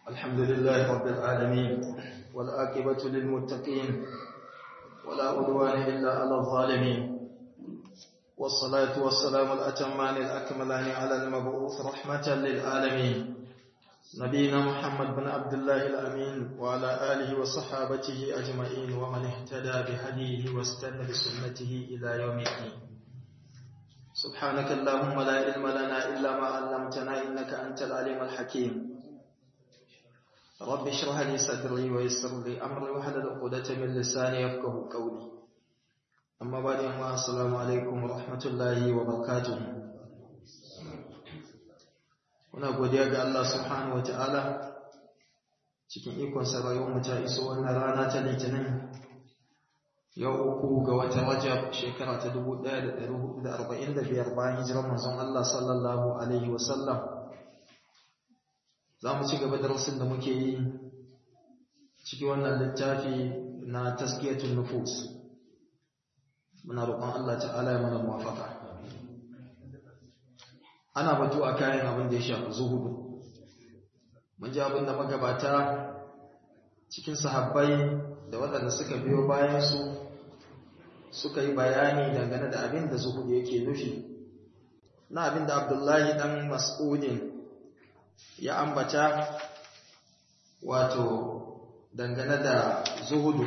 الحمد لله رب العالمين والآكبة للمتقين ولا عدوان إلا على الظالمين والصلاة والسلام الأتمان الأكملان على المبعوث رحمة للعالمين نبينا محمد بن عبد الله الأمين وعلى آله وصحابته أجمعين ومن اهتدى بهديه واستنى بسنته إلى يوم الدين سبحانك اللهم لا علم لنا إلا ما علمتنا إنك أنت العليم الحكيم رب اشرح لي صدري ويسر لي أمري واحلل عقدة من لساني يفقه قولي أما بعد السلام عليكم ورحمة الله وبركاته muna godiya ga Allah subhanahu wata'ala cikin ikon rayuwar mu ta iso wannan rana ta litinin yau uku ga watan rajab shekara ta 1445 bayan hijirar manzon Allah sallallahu alaihi wasallam za mu ci gaba da rasul da muke yi cikin wannan littafi na taskiyatun nufus muna roƙon Allah ta'ala ya mana muwafaka ana batu a kayan abin da ya shafi zuhudu mun ji abin da magabata cikin sahabbai da waɗanda suka biyo bayansu suka yi bayani dangane da abin da zuhudu yake nufi na abin da abdullahi ɗan mas'udin ya ambata wato dangane da zuhudu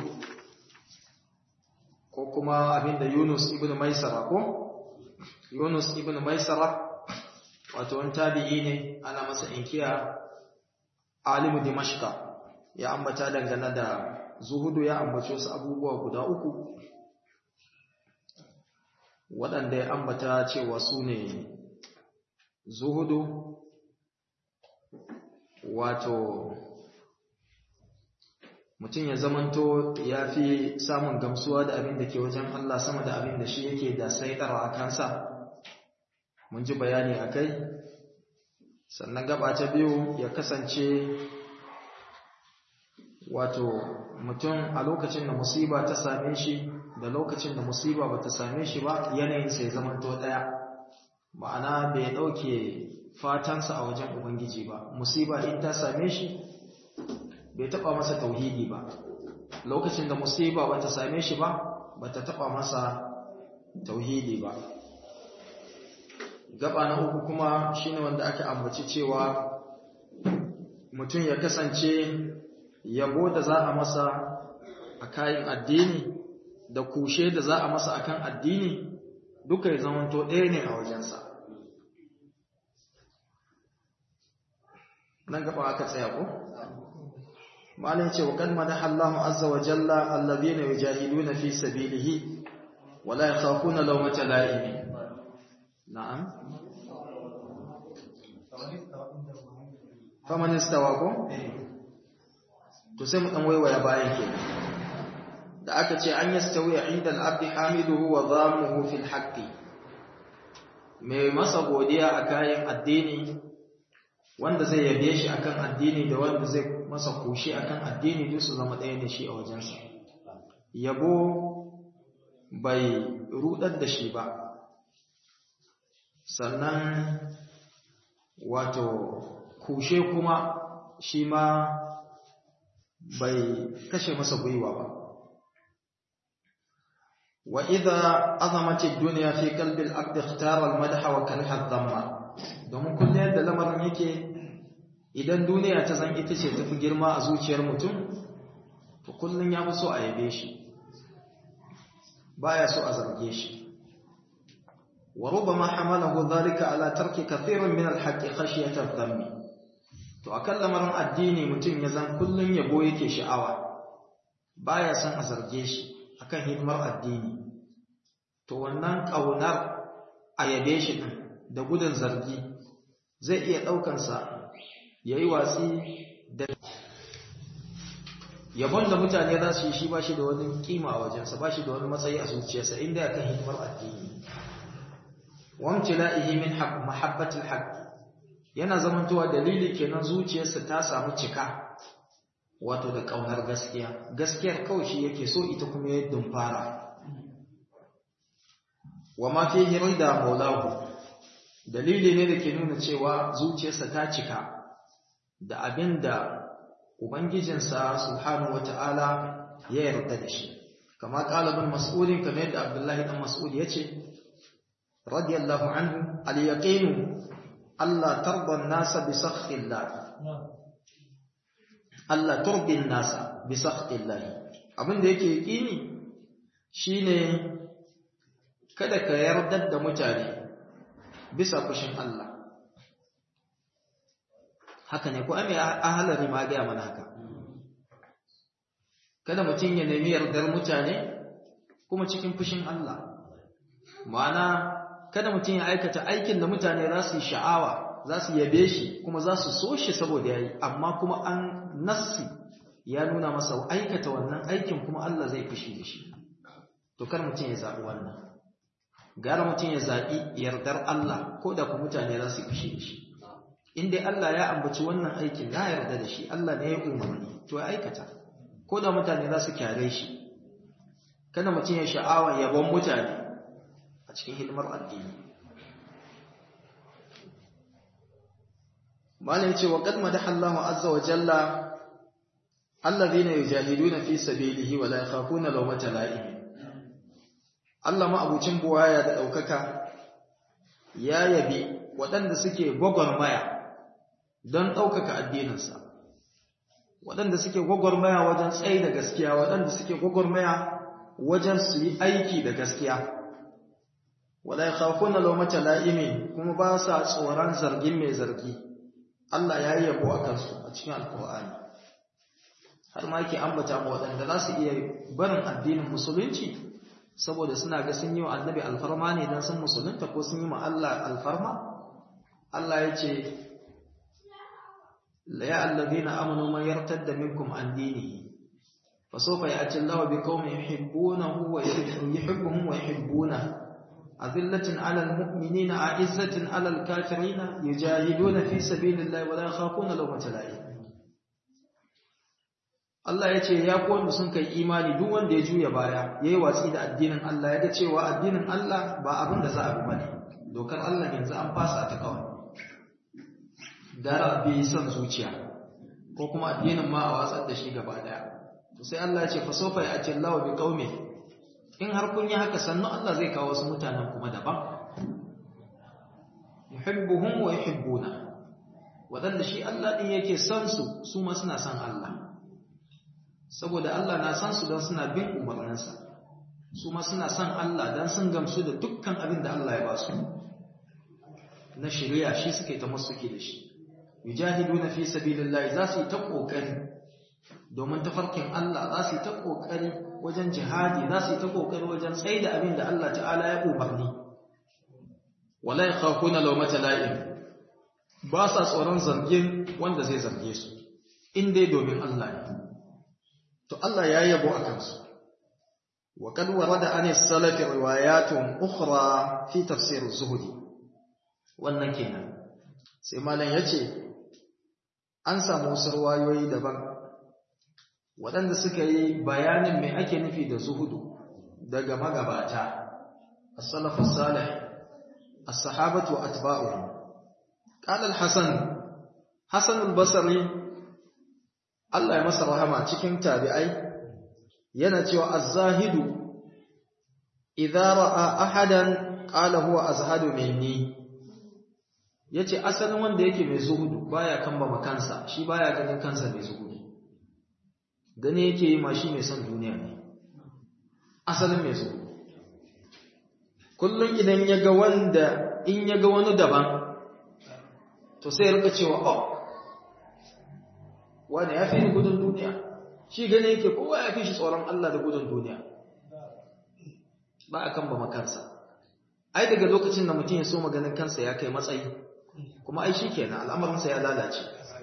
ko kuma abin da yunus ibn maisara ko yunus ibn maisara wato wani tabi'i ne ana masa inkiya alimu dimashka ya ambata dangane da zuhudu ya ambaci wasu abubuwa guda uku waɗanda ya ambata cewa su ne zuhudu wato mutum ya zamanto ya fi samun gamsuwa da abin da ke wajen Allah sama da abin da shi yake da saitarwa a kansa mun ji bayani a kai sannan gaba ta biyu ya kasance wato mutum a lokacin da musiba ta same shi da lokacin da musiba ba ta same shi ba yanayin sai zamanto ɗaya ma'ana bai ɗauke fatansa a wajen ubangiji ba musiba in ta same shi bai taɓa masa tauhidi ba lokacin da musiba ba ta same shi ba ba ta taɓa masa tauhidi ba gaba na uku kuma shine wanda aka ambaci cewa mutum ya kasance yabo da za a masa a kayan addini da kushe da za a masa akan addini duka ya zamanto ɗaya ne a wajensa nan gaba aka tsaya ko malin ce wa kan madaha Allahu azza wa jalla allazina yujahiduna fi sabilihi wala yakhafuna lawmata la'imi na'am faman istawa ko to sai mu dan waiwaya bayan ke da aka ce an yastawi inda al-abd hamiduhu wa dhamuhu fil haqqi mai masa godiya a kayan addini wanda zai yabe shi akan addini da wanda zai masa kushi akan addini duk su zama ɗaya ne shi a wajensa yabo bai rudar da shi ba sannan wato kushe kuma shi ma bai kashe masa gwiwa ba wa idza azamati ad-dunya fi qalbi al-abd ikhtara al-madha wa kariha ad-dhamma domin kullum yadda lamarin yake idan duniya ta san ita ce tafi girma a zuciyar mutum to kullum ya fi so a yabe shi baya so a zarge shi وربما حمله ذلك على ترك كثير من الحق خشية الذم to akan lamarin addini mutum ya zan kullun yabo yake sha'awa baya son a zarge shi akan hidimar addini to wannan kaunar a yabe shi din da gudun zargi zai iya daukan sa yayi watsi da yabon da mutane za su yi shi ba shi da wani kima a wajensa ba shi da wani matsayi a zuciyarsa inda akan hidimar addini wamtila'ihi min mahabbatil haqq yana zamantowa dalili kenan zuciyarsa ta samu cika wato da kaunar gaskiya gaskiyar kawai shi yake so ita kuma ya dumfara wa ma fihi rida maulahu dalili ne da ke nuna cewa zuciyarsa ta cika da abinda ubangijinsa subhanahu wata'ala ya yarda da shi kama qalibin mas'ulin kamar yadda Abdullahi dan Mas'ud yace radiyallahu anhu al-yaqin Allah tarda an-nasa bi sakhtillah Allah turbi an-nasa bi sakhtillah abinda yake yaqini shine kada ka yarda da mutane bisa fushin Allah haka ne ko ame ahalari ma ga mana haka kada mutum ya nemi yardar mutane kuma cikin fushin Allah ma'ana kada mutum ya aikata aikin da mutane za su yi sha'awa za su yabe shi kuma za su so shi saboda ya yi amma kuma an nassi ya nuna masa aikata wannan aikin kuma Allah zai fushi da shi to kar mutum ya zaɓi wannan gara mutum ya zaɓi yardar Allah ko da kuma mutane za su yi fushi da shi in dai Allah ya ambaci wannan aikin ya yarda da shi Allah ne ya umarni to ya aikata ko da mutane za su kyare shi kada mutum ya sha'awa yabon mutane a cikin hidimar addini malai ya ce wa qad madaha Allahu azza wa jalla alladhina yujahiduna fi sabilihi wa la yakhafuna lawmata la'im Allah ma abucin buwaya da daukaka ya yabi waɗanda suke gwagwarmaya don ɗaukaka addininsa waɗanda suke gwagwarmaya wajen tsaye da gaskiya waɗanda suke gwagwarmaya wajen su yi aiki da gaskiya wala yakhafuna lawmata la'imin kuma ba sa tsoron zargin mai zargi Allah ya yi yabo a kansu a cikin alkur'ani har ma yake ambata mu waɗanda za su iya barin addinin musulunci saboda suna ga sun yi wa annabi alfarma ne don sun musulunta ko sun yi ma Allah alfarma Allah ya ce la ya allazina amanu man yartadda minkum an dinihi fa sawfa ya'ti Allahu biqaumin yuhibbunahu wa yuhibbuhum wa yuhibbunahu azillatin 'alal mu'minina 'izzatin 'alal kafirina yujahiduna fi sabilillahi wa la yakhafuna lawmata la'im Allah ya ce ya kowanne sun kai imani duk wanda ya juya baya yayi watsi da addinin Allah ya ga cewa addinin Allah ba abin da za a bi bane dokar Allah yanzu an fasa ta kawai gara bi son zuciya ko kuma addinin ma a watsar da shi gaba daya to sai Allah ya ce fa sawfa ya'ti Allahu bi qaumi in har kun yi haka sannu Allah zai kawo wasu mutanen kuma daban yuhibbuhum wa yuhibbuna wadanda shi Allah din yake son su su ma suna son Allah saboda Allah na san su don suna bin umarninsa su ma suna son Allah don sun gamsu da dukkan abin da Allah ya ba su na shari'a shi suke ta masuke da shi yujahiduna fi sabilillahi za su yi ta kokari domin tafarkin Allah za su yi ta kokari wajen jihadi za su yi ta kokari wajen tsaida abin da Allah ta'ala ya umarni wala yakhafuna lawmata la'im ba sa tsoron zargin wanda zai zarge su in dai domin Allah ne to Allah ya yabo a kansu wa kad warada an as-salaf riwayatun ukhra fi tafsir az-zuhdi wannan kenan sai malam yace an samu wasu riwayoyi daban waɗanda suka yi bayanin me ake nufi da zuhudu daga magabata as-salaf as-salih as-sahabatu atba'uhum qala al-hasan hasan al-basri Allah ya masa rahama cikin tabi'ai yana cewa az-zahidu idza ra'a ahadan qala huwa azhadu minni yace asalin wanda yake mai zuhudu baya kamba kansa shi baya ganin kansa mai zuhudu gane yake yi ma shi mai son duniya ne asalin mai zuhudu kullum idan ya ga wanda in ya ga wani daban to sai ya rika cewa oh wanda ya fi ni gudun duniya shi gane yake kowa ya fi shi tsoron Allah da gudun duniya ba a kan ba makansa ai daga lokacin da mutum ya so maganin kansa ya kai matsayi kuma ai shi kenan al'amarinsa ya lalace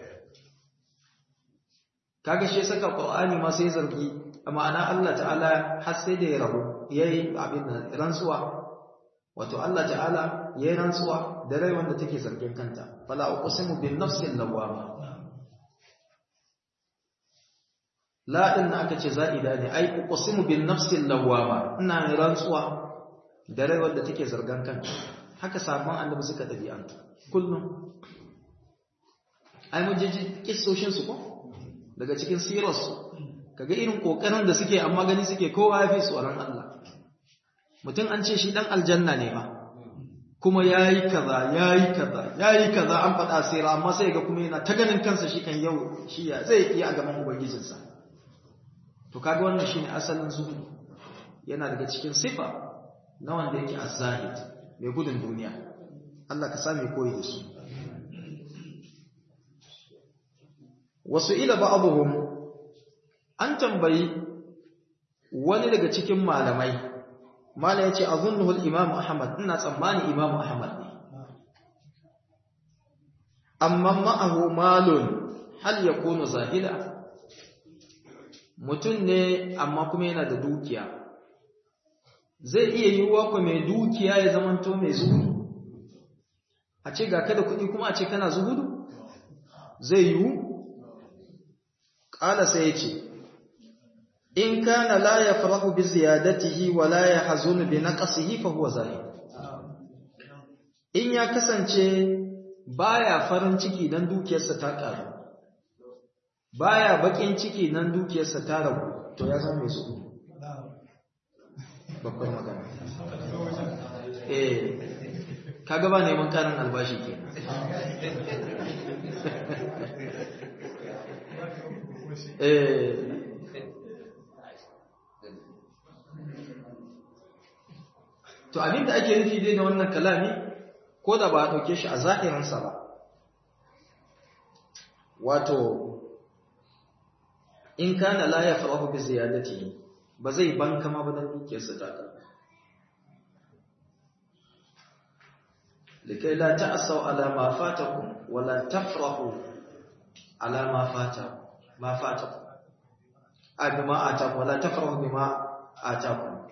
kaga shi saka qur'ani ma sai zargi ma'ana Allah ta'ala har sai da ya rabu yayi abin da rantsuwa wato Allah ta'ala yayi rantsuwa da rai wanda take zargin kanta fala uqsimu bin nafsil lawama la din aka ce za'ida ne ai uqsimu bin nafsil lawama ina rantsuwa da rai wanda take zargan kanta haka sabon annabi suka dabi'antu kullum ai mun ji kissoshin su ko daga cikin sirarsu kaga irin kokarin da suke amma gani suke kowa ya fi tsoron Allah mutum an ce shi dan aljanna ne ba kuma yayi kaza yayi kaza yayi kaza an faɗa sira amma sai ga kuma yana ta ganin kansa shi kan yau shi ya zai iya a gaban ubangijinsa to kaga wannan shine asalin zuhudu yana daga cikin sifa na wanda yake az-zahid mai gudun duniya Allah ka sami koyi da su wasu ila ba'dhum an tambayi wani daga cikin malamai malai yace azunnuhu al-imam ahmad ina tsammani imam ahmad ne amma ma'ahu malun hal yakunu zahida mutum ne amma kuma yana da dukiya zai iya yiwuwa ku mai dukiya ya zamanto mai zuhudu a ce ga kada kuɗi kuma a ce kana zuhudu zai yiwu ƙala sai ya ce in kana la ya farahu bi ziyadatihi wa la ya hazunu bi naqsihi fa huwa zahid in ya kasance baya farin ciki dan dukiyarsa ta ƙaru baya bakin ciki nan dukiyarsa ta ragu to ya zama mai zuhudu babbar magana eh kaga ba neman karin albashi ke eh to abinda ake nufi dai da wannan kalami ko da ba a ɗauke shi a zahirinsa ba wato in kana la ya farahu bi ziyadatihi ba zai banka ma ba dan dukiyarsa ta ka likai la ta'asau ala ma fatakum wa la tafrahu ala ma fata ma fatakum a bima atakum wa la tafrahu bima atakum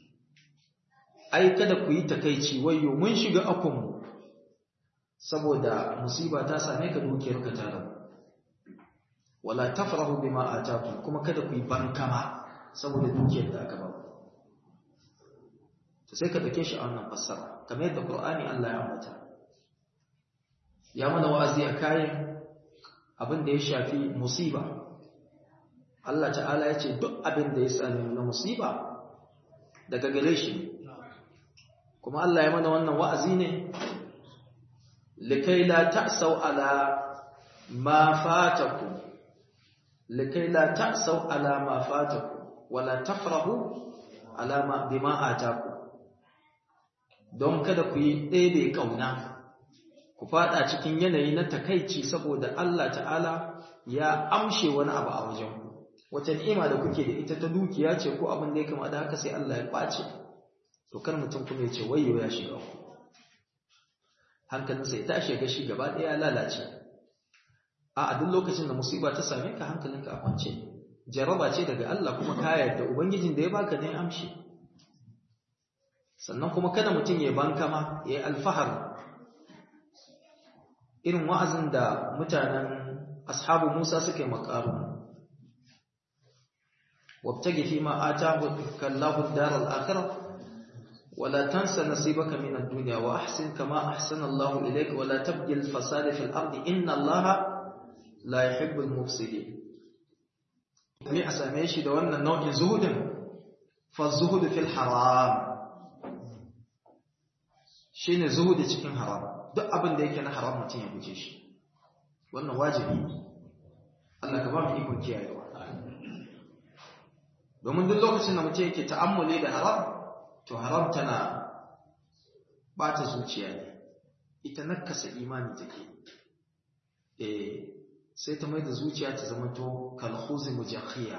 ai kada ku yi takeici wayo mun shiga akun saboda musiba ta same ka dukiyarka ta rabu wala tafrahu bima atakum kuma kada ku yi bankama saboda dukiyar da aka ba to sai ka dake shi a wannan fassara kamar yadda Qur'ani Allah ya ambata ya mana wa'azi a kayan abin da ya shafi musiba Allah ta'ala ya ce duk abin da ya sami na musiba daga gare shi kuma Allah ya mana wannan wa'azi ne likai la ta'sau ala ma fatakum likai la ta'sau ala ma fatakum wala tafrahu ala ma bima atakum don kada ku yi ɗebe ƙauna ku fada cikin yanayi na takaici saboda Allah ta'ala ya amshe wani abu a wajen ku wata ni'ima da kuke da ita ta dukiya ce ko abin da ya kama da haka sai Allah ya ɓace to kar mutum kuma ya ce wayyo ya shiga ku hankalinsa ya tashi ga shi gaba ɗaya ya lalace a duk lokacin da musiba ta same ka hankalinka a kwance jaraba ce daga Allah kuma ka yarda ubangijin da ya baka ne amshi sannan kuma kada mutum ya banka ma ya yi alfahar irin wa'azin da mutanen ashabu Musa suke makaru wabtagi fi ma atahu kallahu ad-dar al-akhirah ولا تنس نصيبك من الدنيا وأحسن كما أحسن الله إليك ولا تبغي الفساد في الأرض إن الله لا يحب المفسدين ne a same shi da wannan nau'in zuhudin fa zuhudu fil haram shine zuhudi cikin haram duk abin da yake na haram mutum ya guje shi wannan wajibi Allah ka ba mu ikon kiyayewa domin duk lokacin da mutum yake ta'ammuli da haram to haram tana bata zuciya ne ita nakasa imani take eh sai ta mai da zuciya ta zama to kalhuzi mujakhiya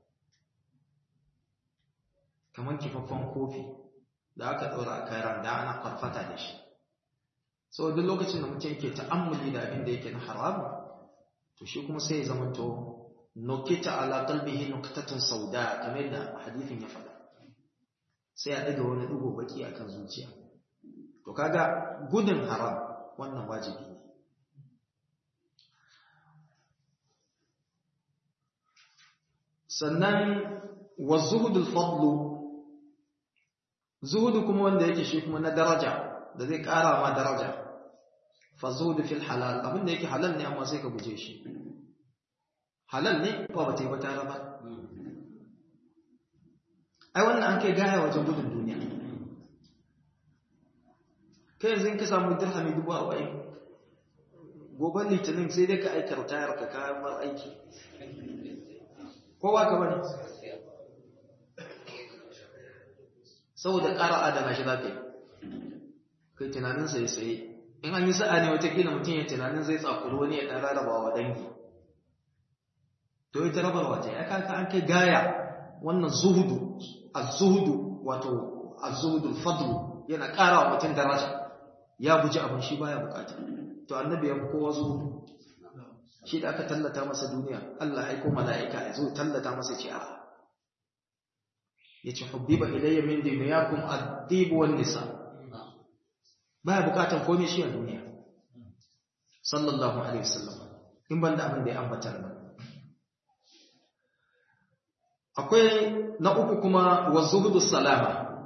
kamar kifaffen kofi da aka ɗora a kayan da ana farfata da shi sau duk lokacin da mutum ke ta'ammuli da abin da yake na haramu to shi kuma sai ya zama to nukita ala qalbihi nuqtatun sauda kamar da hadithin ya faɗa sai a ɗaga wani ɗigo baki akan zuciya to kaga gudun haram wannan wajibi ne sannan wa zuhudul fadlu zuhudu kuma wanda yake shi kuma na daraja da zai ƙara ma daraja fa zuhudu fil halal abin da yake halal ne amma sai ka guje shi halal ne ba ba ta yi ba ta raba ai wannan an kai gaya wajen gudun duniya kai yanzu in ka samu dirhami dubu arba'in gobe litinin sai dai ka aika ritayar ka kayan mar aiki kowa ka bane saboda ƙara adana shi za ka yi kai tunanin sai sai in an yi sa'a ne watakila mutum ya tunanin zai tsakuri wani ya ɗan rarraba wa dangi to ita rabarwa ta ya kaka an kai gaya wannan zuhudu az-zuhudu wato az-zuhudu fadlu yana ƙara wa mutum daraja ya guji abin shi baya bukata to annabi ya kowa zuhudu shi da aka tallata masa duniya Allah aiko mala'ika ya zo tallata masa ce a yace hubbiba ilayya min dunyakum ad-dib wan nisa baya bukatan komai shi a duniya sallallahu alaihi wasallam in banda abin da ya ambata nan akwai na uku kuma wa zuhudu salama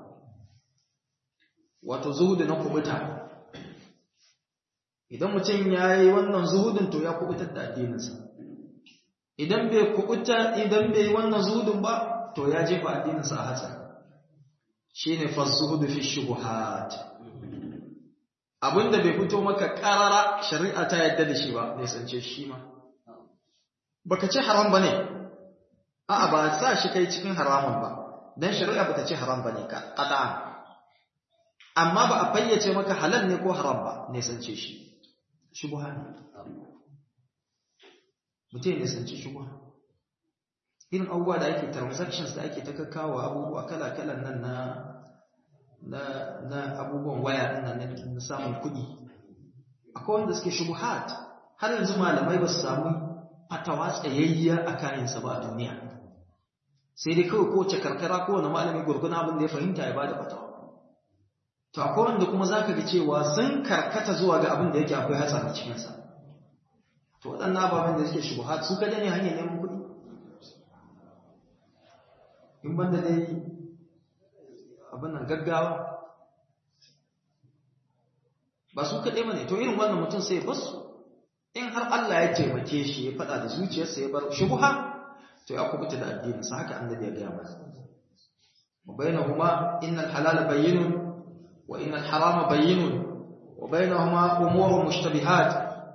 wato zuhudu na kubuta idan mutum ya yi wannan zuhudun to ya kubutar da addininsa idan bai kubuta idan bai yi wannan zuhudun ba to ya jefa addininsa a hatsari shine fa zuhudu fi shubuhat abinda bai fito maka karara shari'a ta yadda da shi ba bai sance shi ma baka ce haram bane a'a ba sa shi kai cikin haramun ba dan shari'a bata ce haram bane ka qat'an amma ba a fayyace maka halal ne ko haram ba ne sance shi shubha ne mutum ne sance shubha irin abubuwa da ake transactions da ake ta kakkawa abubuwa kala-kalan nan na na na abubuwan waya din nan na samun kuɗi akwai wanda suke shubuhat har yanzu malamai ba su samu fatawa tsayayya a kayansa ba a duniya sai dai kawai kowace karkara kowane malami gurguna abin da ya fahimta ya bada fatawa to akwai wanda kuma zaka ga cewa sun karkata zuwa ga abin da yake akwai hatsari cikin sa to waɗannan ababen da suke shubuhat su kada ne hanyar neman kuɗi in banda dai abin nan gaggawa ba su kaɗai mana to irin wannan mutum sai basu in har Allah ya taimake shi ya faɗa da zuciyarsa ya bar shubuha to ya kubuta da addininsa haka annabi ya gaya masa wa bainahuma innal halala bayyinun wa innal harama bayyinun wa bainahuma umurun mushtabihat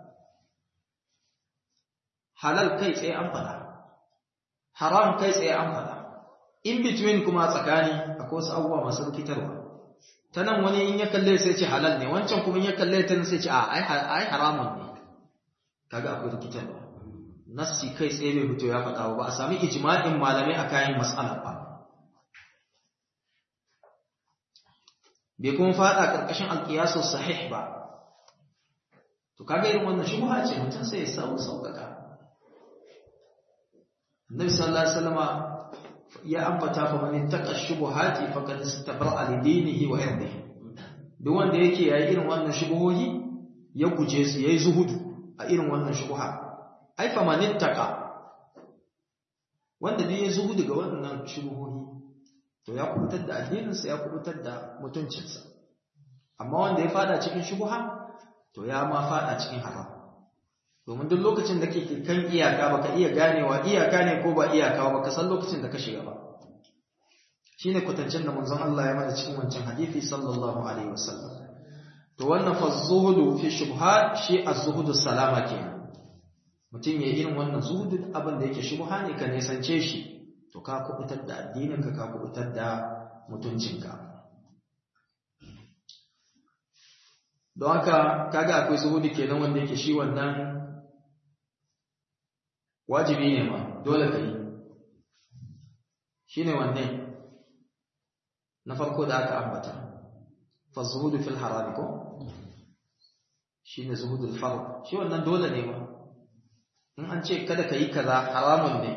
halal kai tsaye an faɗa haram kai tsaye an faɗa in between kuma tsakani akwai wasu abubuwa masu rikitarwa ta nan wani in ya kalle sai ce halal ne wancan kuma in ya kalle ta sai ce a ai haramun ne kaga akwai rikitarwa nassi kai tsaye bai fito ya faɗa ba a sami ijma'in malamai a kayan mas'ala ba bai kuma faɗa ƙarƙashin alƙiyasu sahih ba to kaga irin wannan shubha ce mutum sai ya samu sauƙaƙa Annabi sallallahu alaihi wasallama ya ambata fa man ittaqa shubuhati faqad istabra'a li dinihi wa irdihi duk wanda yake yayi irin wannan shubuhohi ya guje su yayi zuhudu a irin wannan shubuha ai fa man ittaqa wanda bai yayi zuhudu ga wannan shubuhohi to ya kubutar da addininsa ya kubutar da mutuncinsa amma wanda ya fada cikin shubuha to ya ma fada cikin haram domin duk lokacin da kake kan iyaka baka iya ganewa iyaka ne ko ba iyaka ba ka san lokacin da ka shiga ba shine kwatancin da manzon Allah ya mana cikin wancan hadisi sallallahu alaihi wasallam to wannan fa zuhudu fi shubhat shi az-zuhudu salama kenan mutum ya irin wannan zuhudu abin da yake shubha ne ka nisance shi to ka kubutar da addinin ka ka kubutar da mutuncinka don haka kaga akwai zuhudu kenan wanda yake shi wannan wajibi ne ma dole ka yi shi ne wanne na farko da aka ambata fa zuhudu fil harami ko shi ne zuhudul fard shi wannan dole ne ma in an ce kada ka yi kaza haramun ne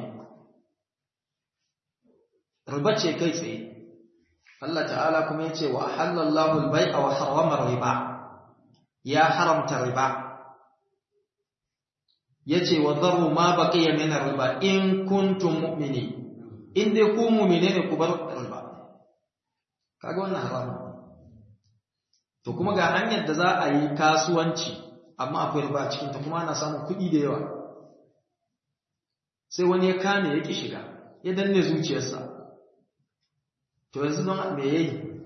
riba ce kai tsaye Allah ta'ala kuma ya ce wa halallahu al-bai'a wa harrama riba ya haramta riba yace wa dharu ma baqiya min riba in kuntum mu'minin in dai ku mu'mine ne ku bar riba kaga wannan haramun to kuma ga hanyar da za a yi kasuwanci amma akwai riba cikin ta kuma ana samun kuɗi da yawa sai wani ya kame ya ki shiga ya danne zuciyarsa to yanzu don me yayi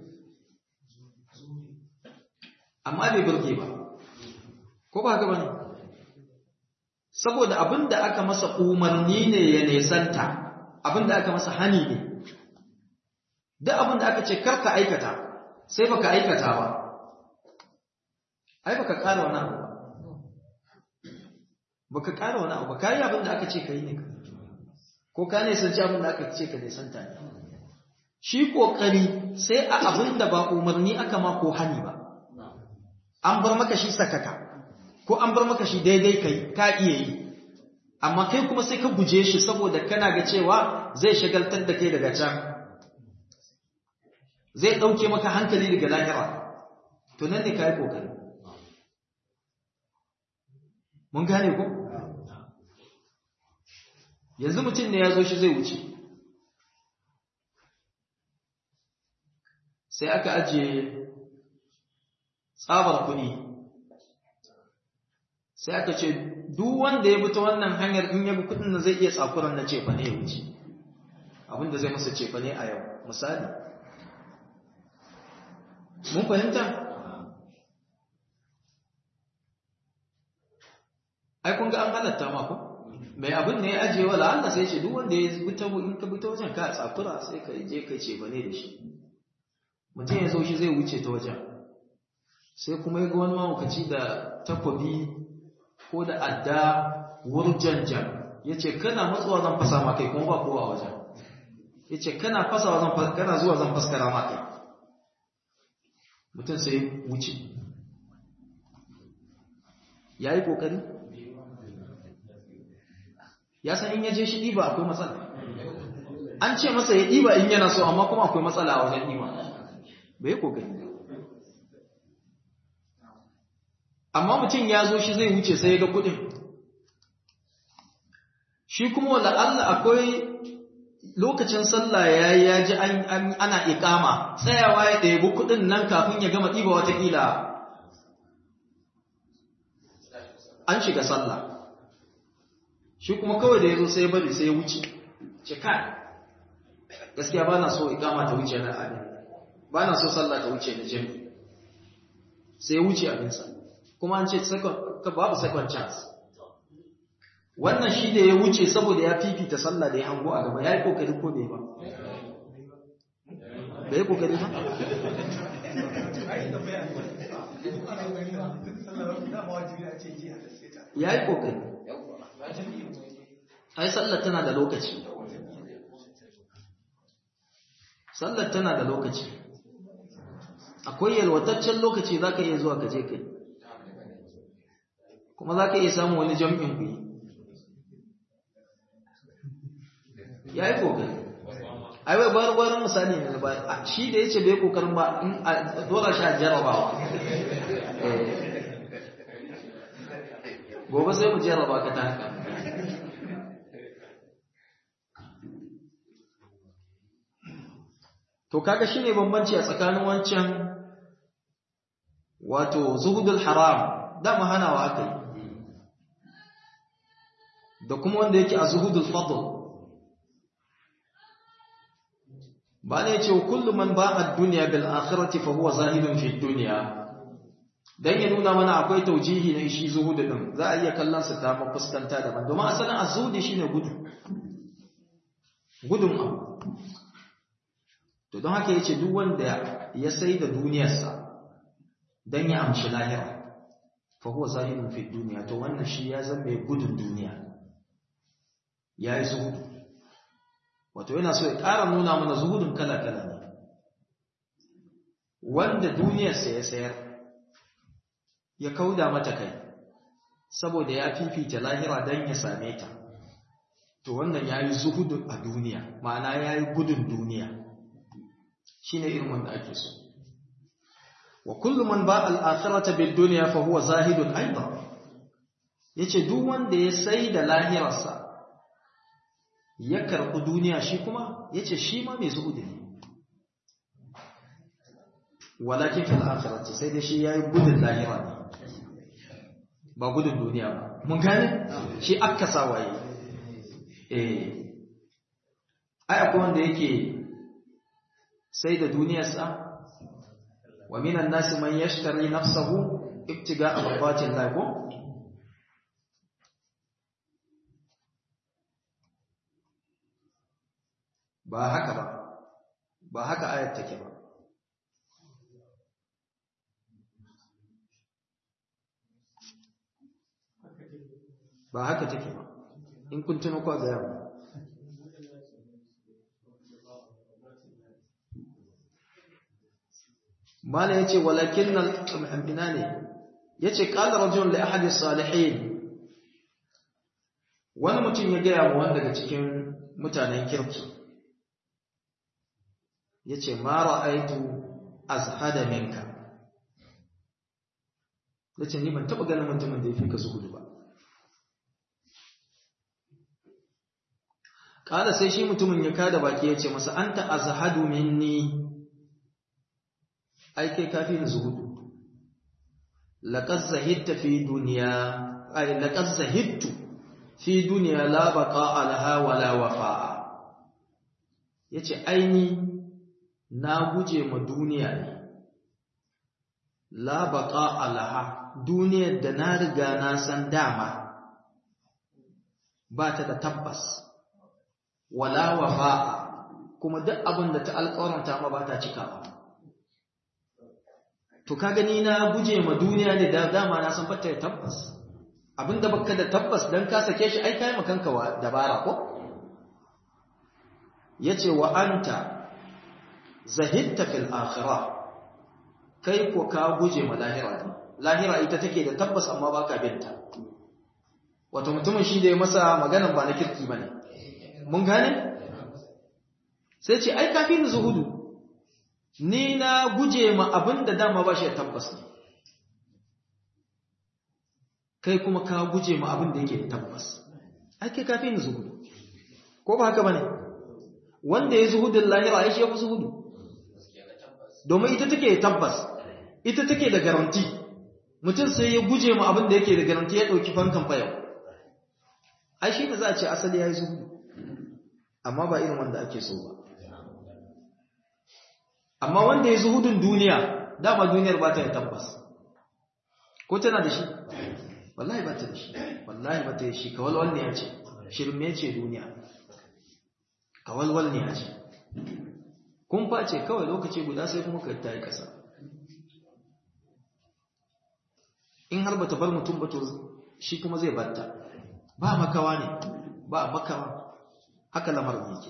amma bai burge ba ko ba haka bane saboda abinda aka masa umarni ne ya nesanta abinda aka masa hani ne duk abinda aka ce karka aikata sai baka aikata ba ai baka ƙara wani abu ba baka ƙara wani abu ba kai abinda aka ce kai ne ko ka nisanci abinda aka ce ka nisanta ne shi kokari sai a abinda ba umarni aka ma ko hani ba an bar maka shi sakaka ko an bar maka shi daidai kai ka iya yi amma kai kuma sai ka guje shi saboda kana ga cewa zai shagaltar da kai daga can zai ɗauke maka hankali daga lahira to nan ne ka yi ƙoƙari mun gane ku yanzu mutum ne ya zo shi zai wuce sai aka ajiye tsabar kuɗi sai aka ce duk wanda ya bi ta wannan hanyar in ya bi kuɗin nan zai iya tsakuran na cefa ne ya wuce abinda zai masa cefa ne a yau misali mun fahimta ai kun ga an halatta ma ko mai abin ne ya ajiye wa la'alla sai ce duk wanda ya bi ta in ka bi ta wajen ka tsakura sai ka je ka cefa ne da shi mutum ya zo shi zai wuce ta wajen sai kuma ya ga wani mawukaci da takwabi ko da adda wurjanjan ya ce kana matsuwa zan fasa ma kai kuma ba kowa wajen ya ce kana fasawa zan kana zuwa zan faskara ma kai mutum sai wuce ya yi ƙoƙari ya san in ya je shi ɗiba akwai matsala an ce masa ya ɗiba in yana so amma kuma akwai matsala a wajen ɗiba bai yi ƙoƙari amma mutum ya zo shi zai wuce sai ya ga kudin shi kuma wala Allah akwai lokacin sallah ya yi ya ji ana ikama tsayawa ya ɗebi kudin nan kafin ya gama ɗiba watakila an shiga sallah shi kuma kawai da ya zo sai ya bari sai ya wuce ce kai gaskiya ba na so ikama ta wuce na abin ba na so sallah ta wuce na jami sai ya wuce abinsa kuma an ce babu second chance wannan shi da ya wuce saboda ya fifita sallah da ya hango a gaba ya yi kokari ko bai ba bai yi kokari ba ya yi kokari ai sallar tana da lokaci sallar tana da lokaci akwai yalwataccen lokaci za ka iya zuwa ka je kai kuma za ka iya samun wani jam'in ku yi ya yi ƙoƙari ai wai bayar bayar misali ne ba shi da ya ce bai ƙoƙarin ba in a dora shi a jarabawa gobe sai mu jaraba ka ta haka to kaga shine bambanci a tsakanin wancan wato zuhudul haram dama hanawa aka yi da kuma wanda yake a zuhudul fadl ba ne ce kullu man ba'a dunya bil akhirati fa huwa zahidun fi dunya dan ya nuna mana akwai taujihi na shi zuhudu din za a iya kallon sa ta fuskanta daban domin asalin azudi shine gudu gudun abu to don haka yace duk wanda ya sai da duniyarsa dan ya amshi lahira fa huwa zahidun fi dunya to wannan shi ya zama mai gudun duniya yayi zuhudu wato yana so ya ƙara nuna mana zuhudun kala-kala ne wanda duniyarsa ya sayar ya kauda mata kai saboda ya fifita lahira don ya same ta to wannan ya yi zuhudun a duniya ma'ana ya yi gudun duniya shi ne irin wanda ake so wa kullum man ba al'akhirata bil duniya fa huwa zahidun aiba ya ce duk wanda ya sai da lahirarsa ya karɓi duniya shi kuma ya ce shi ma mai zuhudu ne walakin fil akhirati sai dai shi yayi gudun lahira ne ba gudun duniya ba mun gane shi akka sawaye eh ai akwai wanda yake sai da duniyarsa wa minan nasi man yashtari nafsahu ibtiga'a mardatin Allah ko ba haka ba ba haka ayat take ba ba haka take ba in kun tuno kwa ga yawa mala yace walakin al-amina ne yace qala rajul li ahadi salihin wani mutum ya gaya wa wanda daga cikin mutanen kirki yace ma ra'aitu azhada minka yace ni ban taba ganin mutumin da yafi ka zuhudu ba Kala sai shi mutumin ya kada baki ya ce masa, An ta azhadu minni, ai kai kafi da zuhudu. Laƙas zahidta fi duniya, ai, laƙas zahidtu fi duniya la baƙa alha wala wafa'a. Ya ce, Aini, na guje ma duniya ne, la baƙa alha, duniyar da na riga na san dama, ba ta da tabbas. wala wafa'a kuma duk abin da ta alƙawaranta ma ba ta cikawa to ka gani na guje ma duniya ne da dama na san fatta tabbas abinda baka da tabbas dan ka sake shi ai kai makanka wa dabara ko yace wa anta zahidta fil akhirah kai ko ka guje ma lahira lahira ita take da tabbas amma baka binta wato mutumin shi da ya masa maganan ba na kirki bane mun gane sai ce ai kafin zuhudu ni na guje ma abin da dama ba shi tabbas ne kai kuma ka guje ma abin da yake tabbas ai kai kafin zuhudu ko ba haka bane wanda ya zuhudun lahira ai shi ya fi zuhudu domin ita take tabbas ita take da garanti mutum sai ya guje ma abin da yake da garanti ya ɗauki fankan fayau ai shi ne za a ce asali ya yi zuhudu amma ba irin wanda ake so ba amma wanda ya zuhudun duniya dama duniyar ba ta yi tabbas ko tana da shi wallahi ba ta da shi wallahi ba ta yi shi kawalwal ne ya ce shirme ce duniya kawalwal ne ya ce kun face kawai lokaci guda sai kuma ka ta yi ƙasa in har ba ta bar mutum ba to shi kuma zai batta ba makawa ne ba makawa haka lamarin yake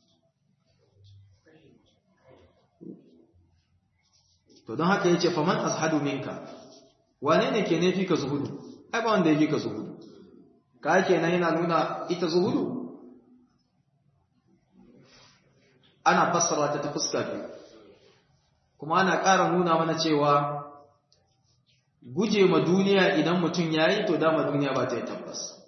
to don haka yace faman ashadu minka wane ne ke ne fi ka zuhudu ai ba wanda yake ka zuhudu ka kenan yana nuna ita zuhudu ana fassara ta ta fuska biyu kuma ana ƙara nuna mana cewa guje ma duniya idan mutum yayi to dama duniya ba ta yi tabbas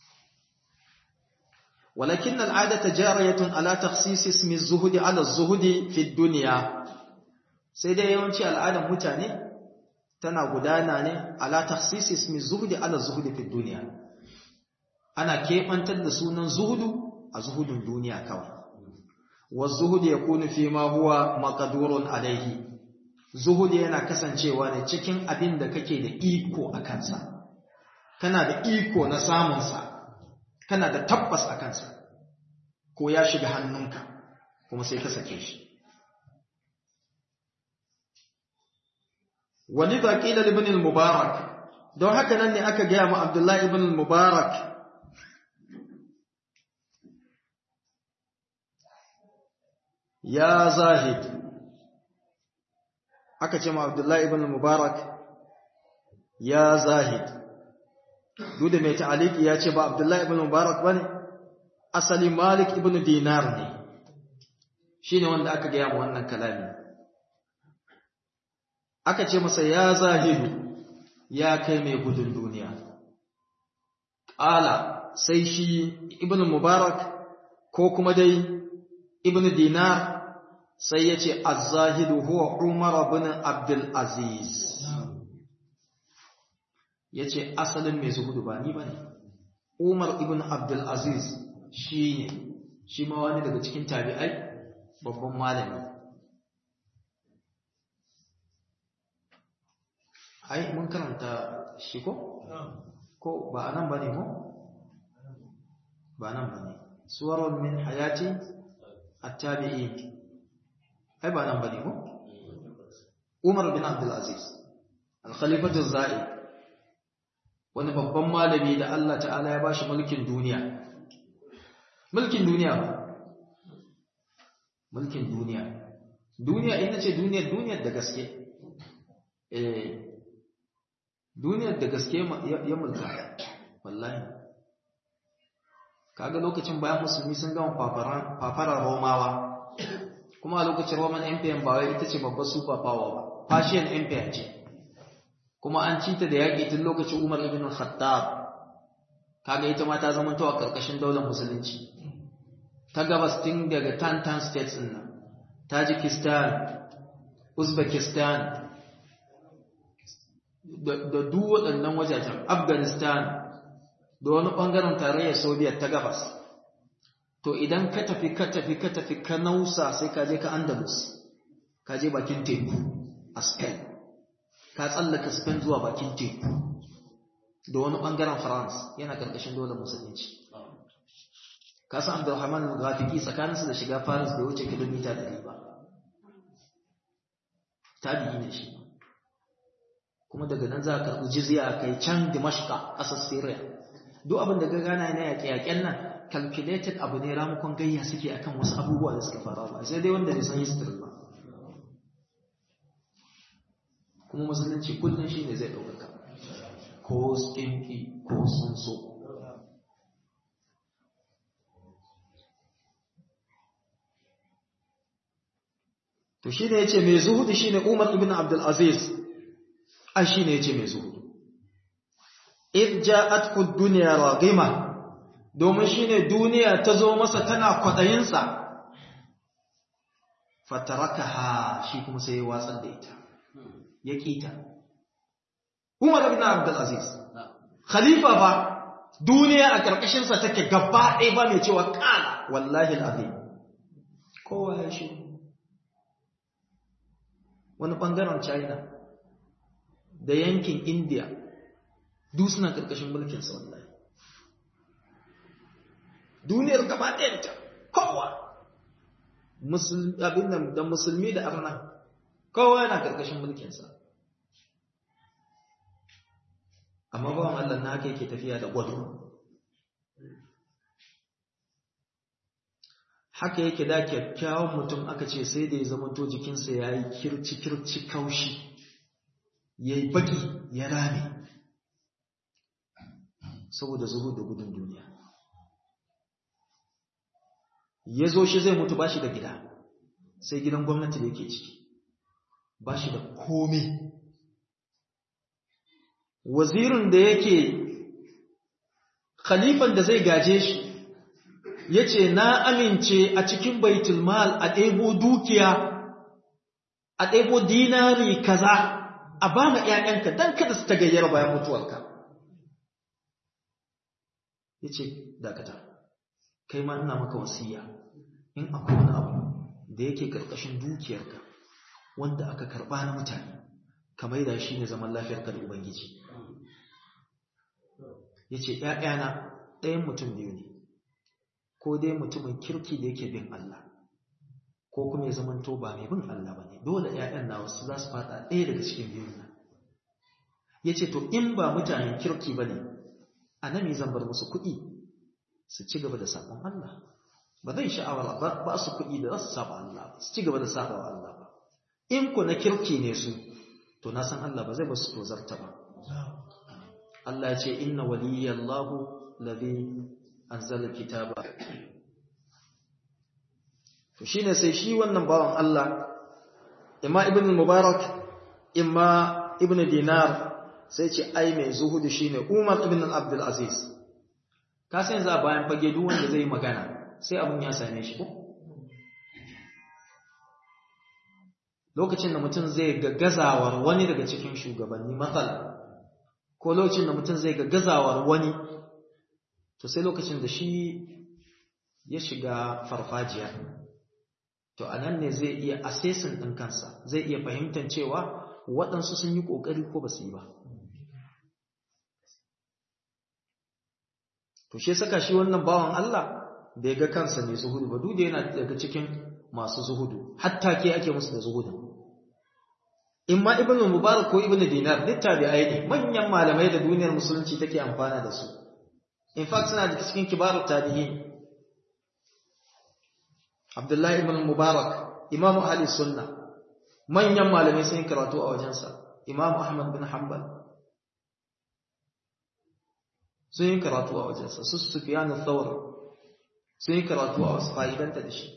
ولكن العادة جارية على تخصيص اسم الزهد على الزهد في الدنيا sai dai yawanci al'adar mutane tana gudana ne ala takhsis ismi zuhdi ala zuhdi fi dunya ana kebantar da sunan zuhudu a zuhudun duniya kawai wa zuhudi yakunu fi ma huwa maqdurun alaihi zuhudi yana kasancewa ne cikin abin da kake da iko a kansa kana da iko na samun sa kana da tabbas a kansa ko ya shiga hannunka kuma sai ka sake shi walidha qila ibn al-mubarak don haka nan ne aka gaya mu abdullahi ibn al-mubarak ya zahid aka ce ma abdullahi ibn al-mubarak ya zahid duk da mai ta'aliki ya ce ba abdullahi ibn mubarak bane asali malik ibn dinar ne shine wanda aka gaya mu wannan kalami aka ce masa ya zahidu ya kai mai gudun duniya ƙala sai shi ibn mubarak ko kuma dai ibn dinar sai ya ce azahidu huwa umar ibn abdul aziz ya ce asalin mai zuhudu ba ni ba ne umar ibn abdul aziz shi ne shi ma wani daga cikin tabi'ai babban malami ai mun karanta shi ko? ko ba a nan ba ne ko? ba nan ba ne suwaron min hayati attabi'i ai ba nan ba ne ko? umar bin abdulaziz al-khalifatu za'i wani babban malami da Allah ta'ala ya bashi mulkin duniya mulkin duniya ba mulkin duniya duniya ina ce duniyar duniyar da gaske eh duniyar da gaske ya mulka wallahi kaga lokacin bayan musulmi sun gama fafaran romawa kuma a lokacin roman empire ba wai ita ce babbar super power ba persian empire ce kuma an cita da yaƙi tun lokacin umar ibn khattab kaga ita ma ta zama a ƙarƙashin daular musulunci ta gabas tun daga tantan states ɗin nan tajikistan uzbekistan da duk waɗannan wajajen afghanistan da wani ɓangaren tarayyar soviet ta gabas to idan ka tafi ka tafi ka tafi ka nausa sai ka je ka andalus ka je bakin teku a spain ka tsallaka spain zuwa bakin teku da wani ɓangaren france yana ƙarƙashin dole musulunci ka san abdulrahman gafiki tsakaninsu da shiga paris bai wuce kilomita 100 ba tabi'i ne shi kuma daga nan za a karɓi jizya kai can dimashka ƙasar syria duk abin da gagana na yaƙe-yaƙen nan calculated abu ne ramukon gayya suke akan wasu abubuwa da suka fara ba sai dai wanda bai san history ba kuma musulunci kullum shi ne zai ɗaukaka ko skinki ko sun so to shi ne ya ce mai zuhudu shi ne umar ibn abdulaziz an shi ne ya ce mai zuhudu irja'at duniya ragima domin shi ne duniya ta zo masa tana kwaɗayinsa fataraka ha shi kuma sai ya watsar da ita ya ƙita umar ibn abdulaziz khalifa ba duniya a ƙarƙashinsa take gaba ɗaya ba mai cewa ƙala wallahi al'azim kowa ya shi wani ɓangaren china da yankin india duk suna ƙarƙashin mulkinsa wallahi duniyar gaba ɗayanta kowa abin da musulmi da arna kowa yana ƙarƙashin mulkinsa amma bawan Allah na haka yake tafiya da gwado haka yake da kyakkyawan mutum aka ce sai da ya zamanto jikinsa ya yi kirci-kirci kaushi ya yi baki ya rame saboda zuhu da gudun duniya ya zo shi zai mutu ba shi da gida sai gidan gwamnati da yake ciki ba shi da komai wazirin da yake khalifan da zai gaje shi ya ce na amince a cikin baitulmal a ɗebo dukiya a ɗebo dinari kaza a ba ma ‘ya'yanka don kada su ta gayyar bayan mutuwarka ya ce dakata kai ma ina maka wasiya in akwai wani abu da yake ƙarƙashin dukiyarka wanda aka karɓa na mutane ka maida shi ne zaman lafiyarka da ubangiji ya ce ‘ya'yana ɗayan mutum biyu ne ko dai mutumin kirki da yake bin Allah ko kuma ya zamanto ba mai bin Allah ba ne dole ‘ya'yan na wasu za su fada ɗaya daga cikin biyun nan ya ce to in ba mutanen kirki ba ne a nan zan bar musu kuɗi su ci gaba da sabon Allah ba zai sha'awar ba su kuɗi da za su saba Allah su ci gaba da saba wa Allah ba in ku na kirki ne su to na san Allah ba zai ba su tozarta ba Allah ya ce inna waliyallahu ladhi anzala kitaba to shine sai shi wannan bawan Allah imma ibn mubarak imma ibn dinar sai ce ai mai zuhudu shine Umar ibn Abdul Aziz ka san za bayan fage duk wanda zai magana sai abun ya same shi ko lokacin da mutum zai ga gazawar wani daga cikin shugabanni matsala ko lokacin da mutum zai ga gazawar wani to sai lokacin da shi ya shiga farfajiya to anan ne zai iya assessing ɗin kansa zai iya fahimtar cewa waɗansu sun yi ƙoƙari ko ba su yi ba to shi saka shi wannan bawan Allah bai ga kansa mai zuhudu ba duk da yana daga cikin masu zuhudu hatta ke ake musu da zuhudu in ma ibn mubarak ko ibn dinar duk tabi'ai ne manyan malamai da duniyar musulunci take amfana da su in fact suna da cikin kibaru tabi'in abdullahi ibn mubarak imamu ahli sunna manyan malamai sun karatu a wajensa imamu ahmad bin hanbal sun yi karatu a wajensa su sufyan al-thawr sun yi karatu a wasu fa'idanta da shi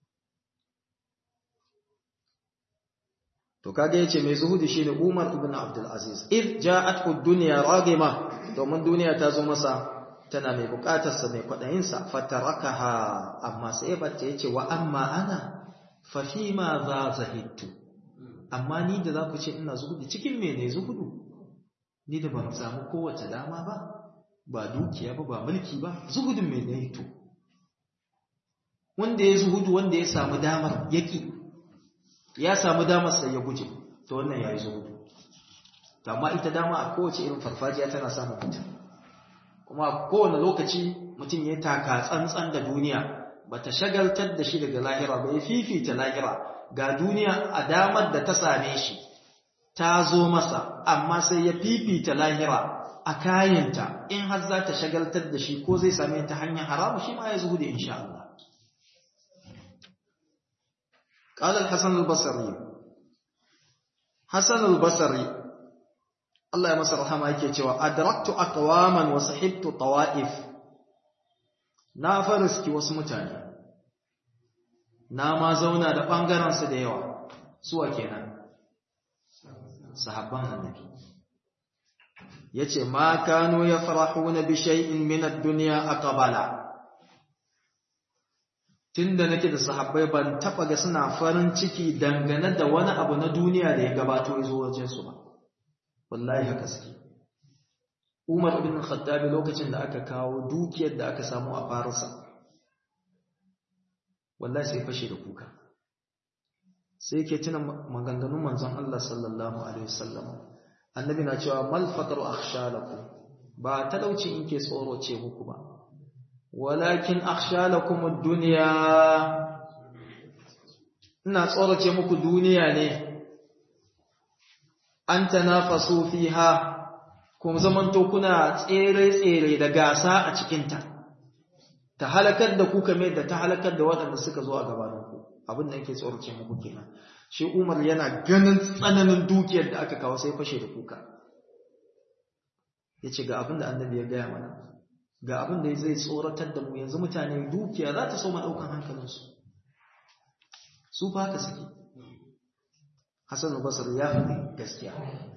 to kage yace mai zuhudi shine Umar ibn Abdul Aziz id ja'at ad-dunya ragima domin duniya ta zo masa tana mai bukatar sa mai kwadayin sa fatarakaha amma sai bace yace wa amma ana fa fi ma za zahidtu amma ni da zaku ce ina zuhudi cikin me ne zuhudu ni da ban samu kowace dama ba ba dukiya ba ba mulki ba zuhudin me ne to wanda ya zuhudu wanda ya samu damar yaki ya samu damar sai ya guje to wannan yayi zuhudu to amma ita dama a kowace irin farfajiya tana samun mutum kuma kowane lokaci mutum ya taka tsantsan da duniya bata shagaltar da shi daga lahira ba ya fifita lahira ga duniya a damar da ta same shi ta zo masa amma sai ya fifita lahira a kayanta in har za ta shagaltar da shi ko zai same ta hanyar haramu shi ma ya zuhudu insha Allah قال الحسن البصري حسن البصري الله ya masa rahama yake cewa adraktu aqwaman wa sahibtu tawaif na fariski wasu mutane na ma zauna da bangaren su da yawa suwa kenan sahabban annabi yace ma kanu yafrahuna bi shay'in min ad-dunya aqbala tunda nake da sahabbai ban taba ga suna farin ciki dangane da wani abu na duniya da ya gabato ya zo wajen su ba wallahi haka suke Umar ibn Khattab lokacin da aka kawo dukiyar da aka samu a Farisa wallahi sai fashe da kuka sai yake tuna maganganun manzon Allah sallallahu alaihi wasallam annabi na cewa mal faqru akhsha lakum ba talauci in ke tsoro ce muku ba walakin akhsha lakum ad-dunya ina tsorace muku duniya ne an tanafasu fiha kuma zamanto kuna tsere-tsere da gasa a cikinta ta halakar da ku kamar da ta halakar da waɗanda suka zo a gabaninku abin da yake tsorace muku kenan shi Umar yana ganin tsananin dukiyar da aka kawo sai fashe da kuka yace ga abin da annabi ya gaya mana ga abin da zai tsoratar da mu yanzu mutane dukiya za ta so ma daukan hankalinsu su fa haka suke Hassan al-Basri ya faɗi gaskiya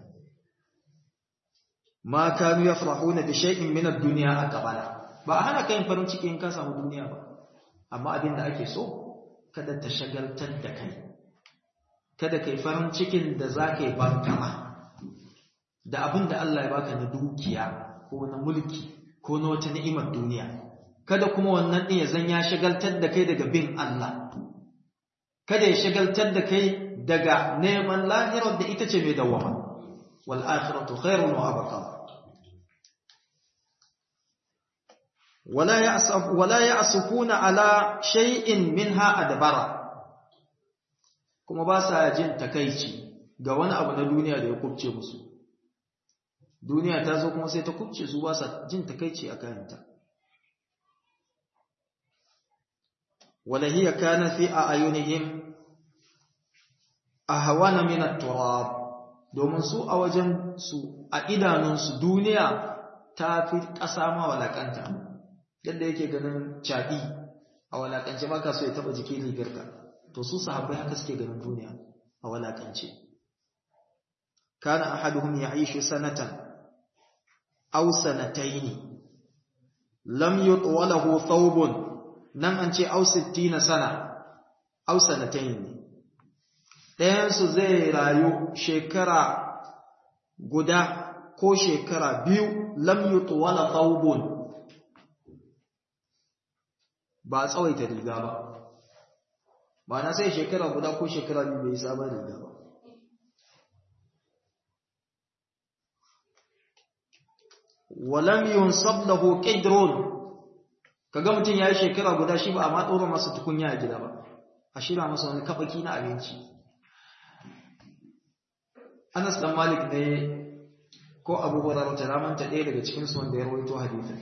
ma kanu yafrahuna bi shay'in min ad-dunya aqbala ba hana kai farin ciki in ka samu duniya ba amma abin da ake so kada ta shagaltar da kai kada kai farin cikin da zaka yi bankama da abin da Allah ya baka na dukiya ko na mulki ko na wata ni'imar duniya kada kuma wannan din ya zan ya shagaltar da kai daga bin Allah kada ya shagaltar da kai daga neman lahirar da ita ce mai dawama wal akhiratu khairun wa abqa wala ya'saf wala ya'sufuna ala shay'in minha adbara kuma ba sa jin takeici ga wani abu na duniya da ya kubce musu duniya ta zo kuma sai ta kubce su ba sa jin takeici a kayanta wala hiya kana fi ayunihim ahwana min at-turab domin su a wajen su a idanunsu duniya ta fi ƙasa ma walakanta yadda yake ganin caɗi a walakance ba ka so ya taɓa jikin rigarka to su sahabbai haka suke ganin duniya a walakance kana ahaduhum ya'ishu sanatan aw sanataini lam yutwalahu thawbun nan an ce aw 60 sana aw sanataini ɗayansu zai rayu shekara guda ko shekara biyu lam yutuwala thawbun ba a tsawaita riga ba ba na sai shekara guda ko shekara biyu bai sabon riga ba walam yunsab lahu qidrun kaga mutum yayi shekara guda shi ba amma tsoro masa tukunya a gida ba a shira masa wani kabaki na abinci Anas dan Malik ne ko Abu Hurairah ta ramanta ɗaya daga cikin su wanda ya rawaito hadisin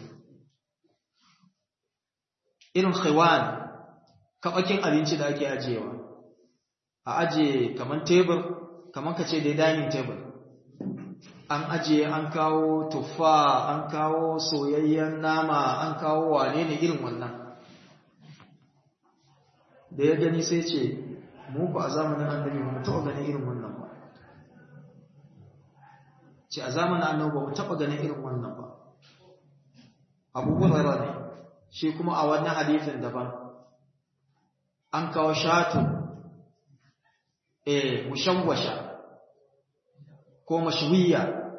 irin khiwan kabakin abinci da ake ajiyewa a ajiye kaman tebur kaman kace dai dining table an ajiye an kawo tuffa an kawo soyayyen nama an kawo wane ne irin wannan da ya gani sai ce mu ku a zamanin annabi ba mu taɓa ganin irin wannan ba ce a zamanin annabi ba mu taɓa ganin irin wannan ba abubuwan rara ne shi kuma a wannan hadithin daban an kawo shatu eh mushawwasha ko mashwiya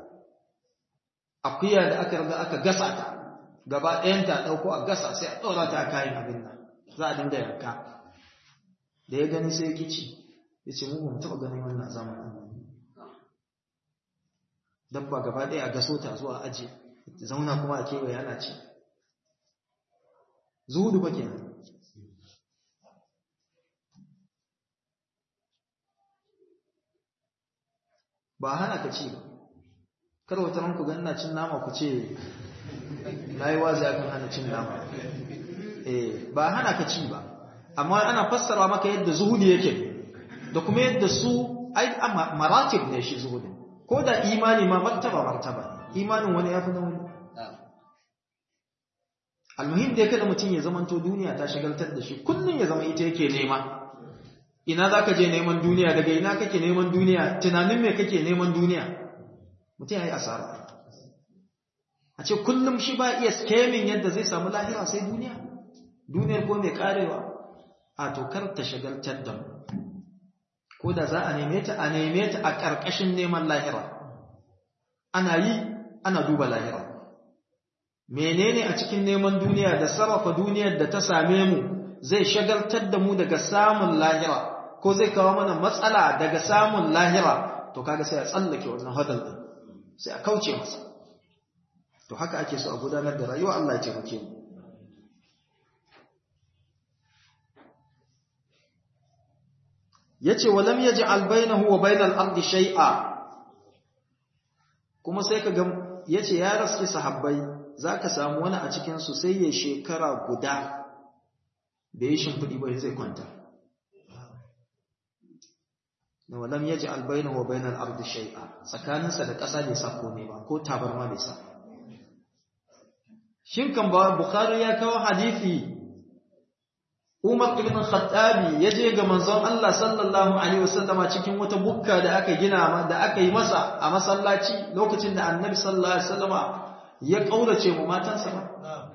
akuya da aka riga aka gasa ta gaba ɗayan ta ɗauko a gasa sai a ɗora ta a kayan abin nan za a dinga yanka da ya gani sai kici ya ce mu ban taɓa ganin wannan zamanin dabba gaba ɗaya a gaso ta zuwa aji zauna kuma a kewaye ana ce zuhudu ba kenan ba hana ka ci ba kar wata ranku ga ina cin nama ku ce na yi wazi akan hana cin nama eh ba hana ka ci ba amma ana fassara maka yadda zuhudi yake da kuma yadda su ai maratib ne shi zuhudin ko da imani ma martaba martaba imanin wani ya fi na wani almuhim da ya kada mutum ya zamanto duniya ta shagaltar da shi kullum ya zama ita yake nema ina za ka je neman duniya daga ina kake neman duniya tunanin me kake neman duniya mutum ya yi asara a ce kullum shi ba iya skemin yadda zai samu lahira sai duniya duniyar ko mai karewa a tokar ta shagaltar da mu ko da za a neme ta a neme ta a ƙarƙashin neman lahira ana yi ana duba lahira menene a cikin neman duniya da sarrafa duniyar da ta same mu zai shagaltar da mu daga samun lahira ko zai kawo mana matsala daga samun lahira to kaga sai a tsallake wannan hadal din sai a kauce masa to haka ake so a gudanar da rayuwa Allah ya taimake mu yace walam yaj'al bainahu wa bainal ardi shay'a kuma sai kaga yace ya raske sahabbai zaka samu wani a cikin su sai ya shekara guda da yi shimfidi bai zai kwanta na walam yaj'al bainahu wa bainal ardi shay'a tsakaninsa da ƙasa bai sa komai ba ko tabarma bai sa shin kan ba bukhari ya kawo hadisi Umar ibn Khattabi ya je ga manzon Allah sallallahu alaihi wasallama cikin wata bukka da aka gina da aka yi masa a masallaci lokacin da Annabi sallallahu alaihi wasallama ya kaurace mu matansa ba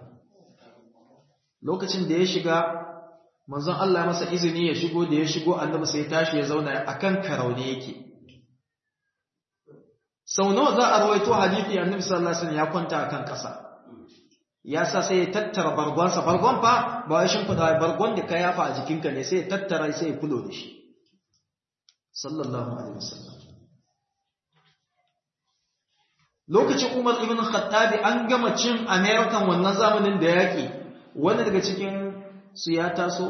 lokacin da ya shiga manzon Allah masa izini ya shigo da ya shigo Annabi sai ya tashi ya zauna akan karaune yake sau nawa za a rawaito hadisi Annabi sallallahu alaihi wasallam ya kwanta akan kasa ya sa sai ya tattara bargonsa bargon fa ba ya shimfiɗa bargon da ka yafa a jikinka ne sai ya tattara sai ya fulo da shi sallallahu alaihi wasallam lokacin umar ibn khattabi an gama cin american wannan zamanin da yaƙi wani daga cikin su ya taso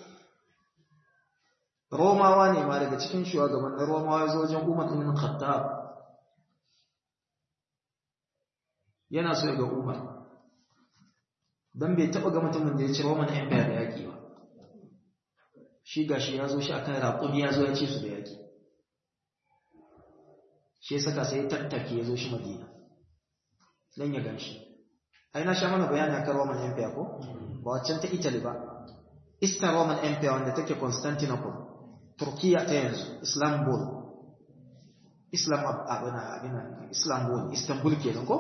romawa ne ma daga cikin shugabannin romawa ya zo wajen umar ibn khattab yana so ya ga umar don bai taɓa ga mutumin da ya ci roman empire da yaƙi ba shi ga shi ya zo shi akan raƙumi ya zo ya ce su da yaƙi shi ya saka sai ya tattake ya zo shi madina don ya gan shi ai na sha mana bayani akan roman empire ko ba waccan ta italy ba eastern roman empire wanda take constantinople turkiya ta yanzu istanbul islam abina abina istanbul istanbul kenan ko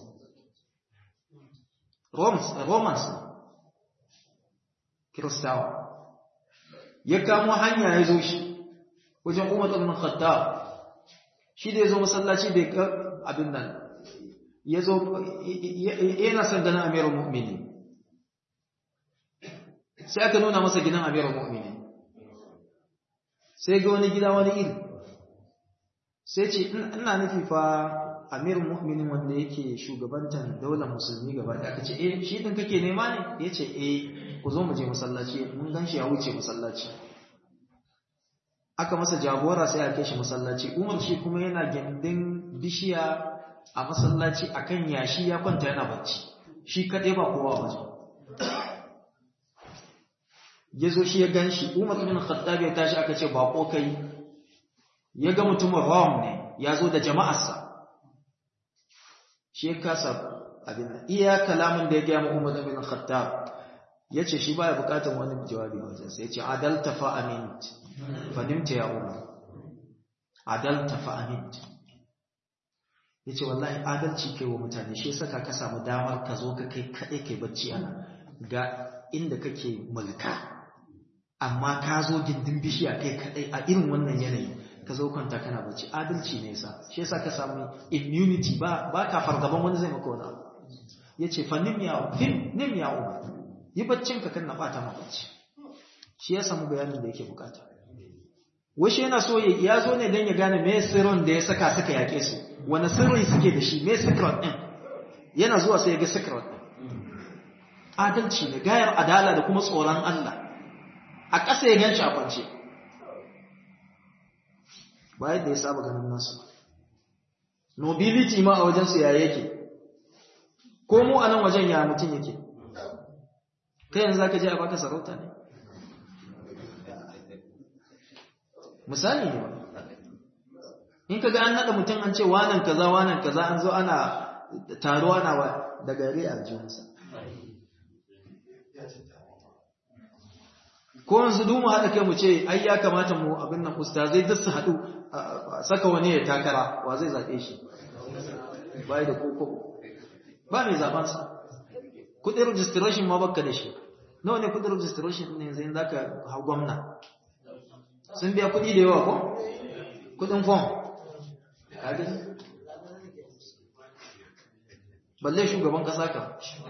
Romans, Romans Kiristawa ya kamo hanya ya zo shi wajen Umar ibn Khattab shi da ya zo masallaci da ga abin nan ya zo yana son ganin Amirul Mu'minin sai aka nuna masa gidan amirul mu'minin sai ga wani gida wani iri sai ce ina nufi fa amirul mu'minin wanda yake shugabantar daular musulmi gaba da aka ce eh shi din kake nema ne ya ce eh ku zo mu je masallaci mun gan shi ya wuce masallaci aka masa jagora sai a kai shi masallaci umar shi kuma yana gindin bishiya a masallaci akan yashi ya kwanta yana bacci shi kaɗai ba kowa waje ya zo shi ya gan shi umar ibn khattab ya tashi aka ce bako kai ya ga mutumin rom ne ya zo da jama'arsa shi ya kasa abin nan iya kalamin da ya gaya mu umar ibn khattab ya ce shi baya bukatar wani jawabi wajen sai ya ce adalta fa amint fadimta ya umar adalta fa amint ya ce wallahi adalci kai wa mutane shi saka ka samu damar ka zo ka kai kaɗai kai bacci ana ga inda kake mulka amma ka zo gindin bishiya kai kaɗai a irin wannan yanayi ka zo kwanta kana bacci adalci ne yasa shi yasa ka samu immunity ba ba ka fargaban wani zai maka wani abu ya ce fa nim ya fim nim ya umar yi baccin ka kan na bata ma bacci shi ya samu bayanin da yake bukata washe yana so ya zo ne don ya gane me sirrin da ya saka suka yake su wani sirri suke da shi me secret din yana zuwa sai ya ga secret adalci ne gayar adala da kuma tsoron Allah a ƙasa ya gan shi a kwance ba yadda ya saba ganin nasu nobility ma a wajensu ya yake ko mu a nan wajen ya mutum yake kai yanzu za ka je a baka sarauta ne misali ne in ka ga an naɗa mutum an ce wanan kaza wanan kaza an zo ana taro ana da gari a jinsa ko yanzu dumu haɗa kai mu ce ai ya kamata mu abin nan ustazai duk su haɗu saka wani ya takara wa zai zaɓe shi bai da koko ba mai zaɓensa kuɗin registration ma baka da shi nawa ne kuɗin registration ne yanzu za ka hau gwamna sun biya kuɗi da yawa ko kuɗin fom balle shugaban ƙasa ka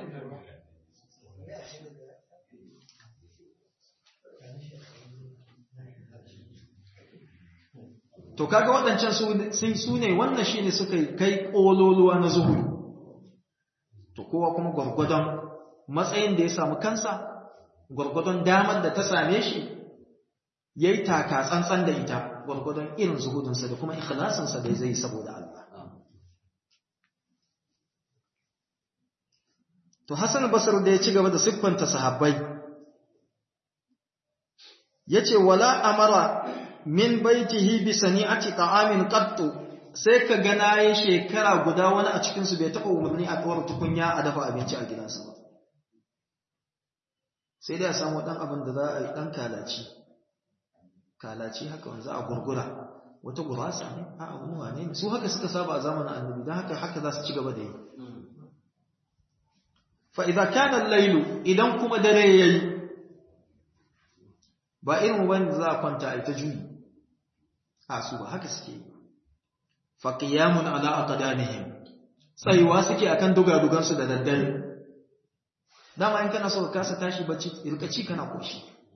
to kaga waɗancan su ne wannan shi ne suka kai ƙololuwa na zuhudu to kowa kuma gwargwadon matsayin da ya samu kansa gwargwadon damar da ta same shi ya yi taka tsantsan da ita gwargwadon irin zuhudunsa da kuma ikhlasinsa da zai saboda Allah to Hassan Basir da ya ci gaba da siffanta sahabbai yace wala amara min baitihi bi sani'ati ta'amin qattu sai ka ga nayi shekara guda wani a cikin su bai taba umarni a kawar tukunya a dafa abinci a gidansa ba sai dai a samu dan abin da za a yi dan kalaci kalaci haka wanzu a gurgura wata gurasa ne a wani wane ne su haka suka saba a zamanin annabi don haka haka za su ci gaba da yi fa idza kana al-lailu idan kuma dare yayi ba irin wanda za a kwanta a ita juyi a su ba haka suke yi faqiyamun ala aqdamihim tsayuwa suke akan dugadugan su da daddare dama in kana so ka kasa tashi bacci irka ci kana koshi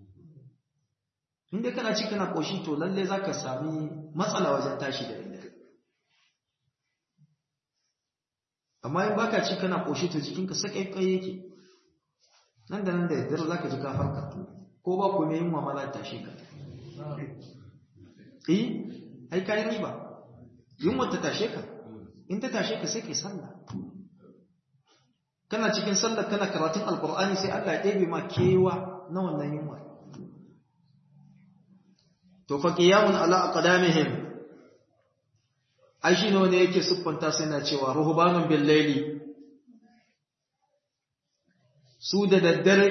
inda kana ci kana koshi to lalle zaka sami matsala wajen tashi da daddare amma in baka ci kana koshi to jikinka sakai kai yake nan da nan da daddare zaka ji ka farka ko ba ku mai yin mamala tashi ka eh ai kai riba yin wata tashe ka in ta tashe ka sai kai sallah kana cikin sallah kana karatun alqur'ani sai Allah ya ɗebe ma kewa na wannan yunwa to fa qiyamun ala aqdamihim ai shine wanda yake siffanta sai na cewa ruhbanun bil layli su da daddare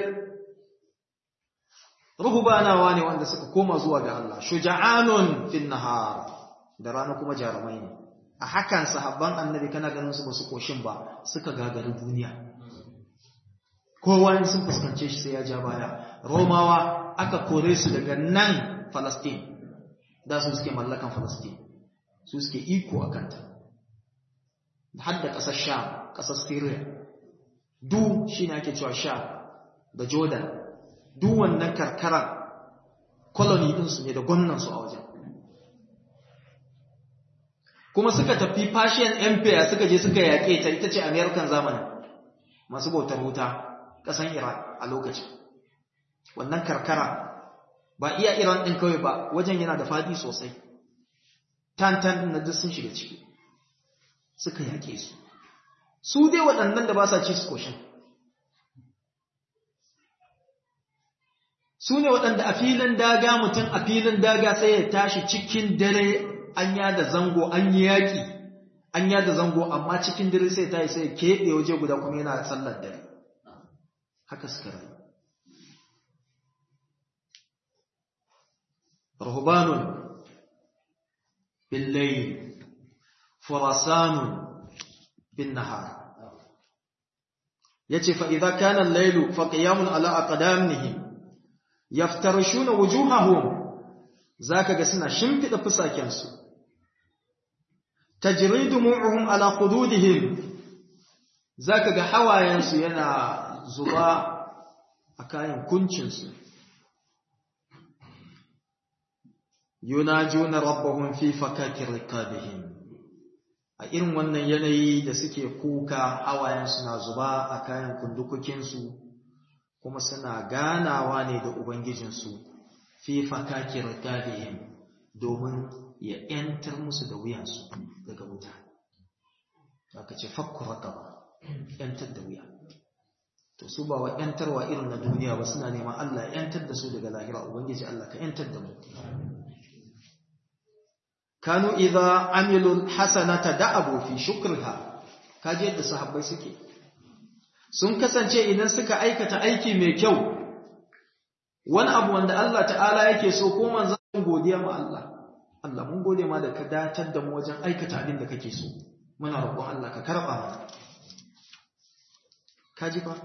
ruhbanawa ne wanda suka koma zuwa ga Allah shuja'anun fin nahar da rana kuma jarumai ne a hakan sahabban annabi kana ganin su basu koshin ba suka gagari duniya kowa sun fuskance shi sai ya ja baya romawa aka kore su daga nan Falastin da su suke mallakan Falastin su suke iko a kanta har da ƙasar Sham ƙasar Syria du shi ne ake cewa Sham da Jordan duk wannan karkarar colony ɗinsu ne da gwamnansu a wajen kuma suka tafi Persian Empire suka je suka yaƙe ta ita ce American zamani masu bautar wuta ƙasan Iran a lokacin wannan karkara ba iya Iran ɗin kawai ba wajen yana da faɗi sosai tantan na duk sun shiga ciki suka yaƙe su su dai waɗannan da ba sa ci su koshin su ne waɗanda a filin daga mutum a filin daga sai ya tashi cikin dare an yada zango an yi yaƙi an yada zango amma cikin dare sai ta yi sai keɓe waje guda kuma yana sallar dare haka suka rayu rahubanun بالليل فرسان بالنهار yace fa idza kana al-laylu fa qiyamun ala aqdamihim yaftarishuna wujuhahum zaka ga suna shimfida fusaken su tajri dumu'uhum ala khududihim zaka ga hawayen su yana zuba a kayan kuncin su yunajuna rabbahum fi fakakir rikabihim a irin wannan yanayi da suke kuka hawayen suna zuba a kayan kundukukinsu kuma suna ganawa ne da ubangijinsu fi fakakir rikabihim domin ya ‘yantar musu da wuyansu daga wuta aka ce fakku rakaba ‘yantar da wuya to su ba wa ‘yantarwa irin na duniya ba suna neman Allah ‘yantar da su daga lahira ubangiji Allah ka ‘yantar da mu kanu idza amilu hasanata da'abu fi shukriha kaje yadda sahabbai suke sun kasance idan suka aikata aiki mai kyau wani abu wanda Allah ta'ala yake so ko manzon godiya ma Allah Allah mun gode ma da ka datar da mu wajen aikata abin da kake so muna roƙon Allah ka karba mana kaji fa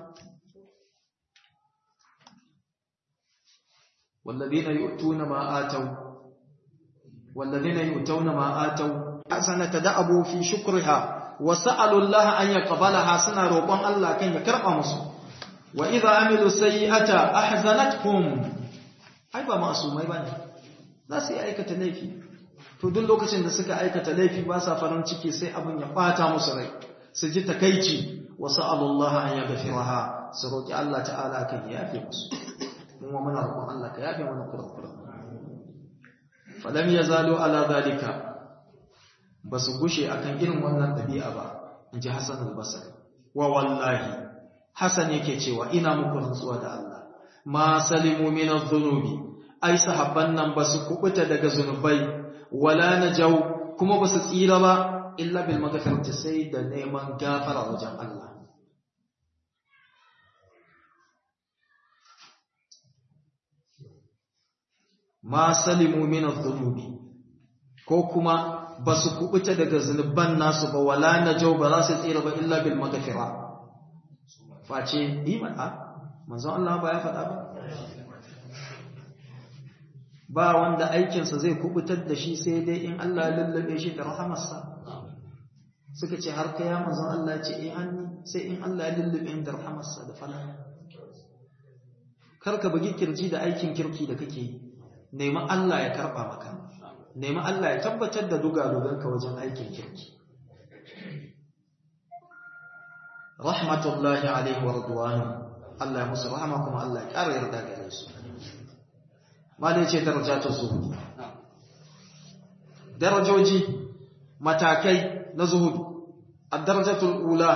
والذين يؤتون ما آتوا والذين يؤتون ما آتوا حسنة دأبوا في شكرها وسألوا الله أن يقبلها سنة روقون الله كان يكرم مسو وإذا عملوا سيئة أحزنتهم أي با معصومai bane za su yi aikata laifi to duk lokacin da suka aikata laifi ba sa farin ciki sai abin ya bata musu rai su ji takeici wa sa'alullah an yaghfiraha su roki Allah ta'ala kan yafe musu mun muna roƙon Allah ka yafe mana kurakuran falam ya zalo ala zalika ba su gushe akan irin wannan ɗabi'a ba in ji hassan albasari wa wallahi hassan yake cewa ina muku rantsuwa da Allah ma salimu min adh-dhunubi ai sahabban nan ba su kubuta daga zunubai wala najau kuma ba su tsira ba illa bil maghfirati sai da neman gafara wajen Allah ma salimu min adh-dhunubi ko kuma basu kubuta daga zunuban nasu ba wala najau ba za su tsira ba illa bil maghfira face iman a manzon Allah ba ya faɗa ba ba wanda aikinsa zai kubutar da shi sai dai in Allah ya lullube shi da rahamarsa suka ce har kai ya manzon Allah ya ce eh hanni sai in Allah ya lullube da rahamarsa da falala kar ka bugi kirji da aikin kirki da kake yi nemi Allah ya karɓa maka nemi Allah ya tabbatar da dugaduganka wajen aikin kirki rahmatullahi alaihi wa radwanu Allah ya musu rahama kuma Allah ya ƙara yarda gare su malai ce darajatul zuhud darajoji matakai na zuhud ad-darajatul ula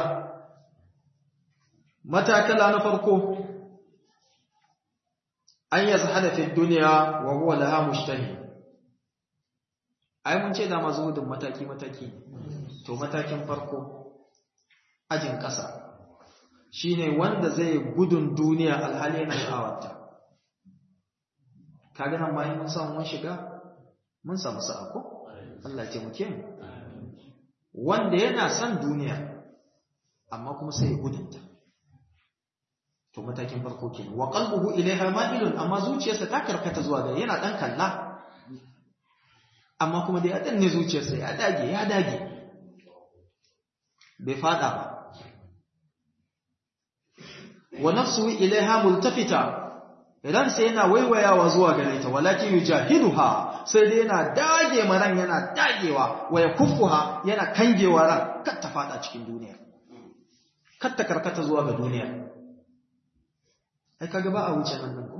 matakala na farko an yi zahada fi duniya wa huwa laha mushtahi ai mun ce da ma zuhudin mataki mataki to matakin farko ajin ƙasa shine wanda zai gudun duniya alhali yana sha'awarta kaga nan bayan mun samu mun shiga mun samu sa'a ko Allah ya taimake mu wanda yana son duniya amma kuma sai ya gudunta to matakin farko kenan wa qalbuhu ilaiha ma'ilun amma zuciyarsa ta karkata zuwa ga yana dan kalla amma kuma dai ya danne zuciyarsa ya dage ya dage bai fada ba wa nafsuhu ilaiha multafita idan sai yana waiwayawa zuwa gare ta walakin yujahiduha sai dai yana dage maran yana dagewa wa yakuffuha yana kangewa ran kar ta fada cikin duniya kar ta karkata zuwa ga duniya ai kaga ba a wuce nan nan ko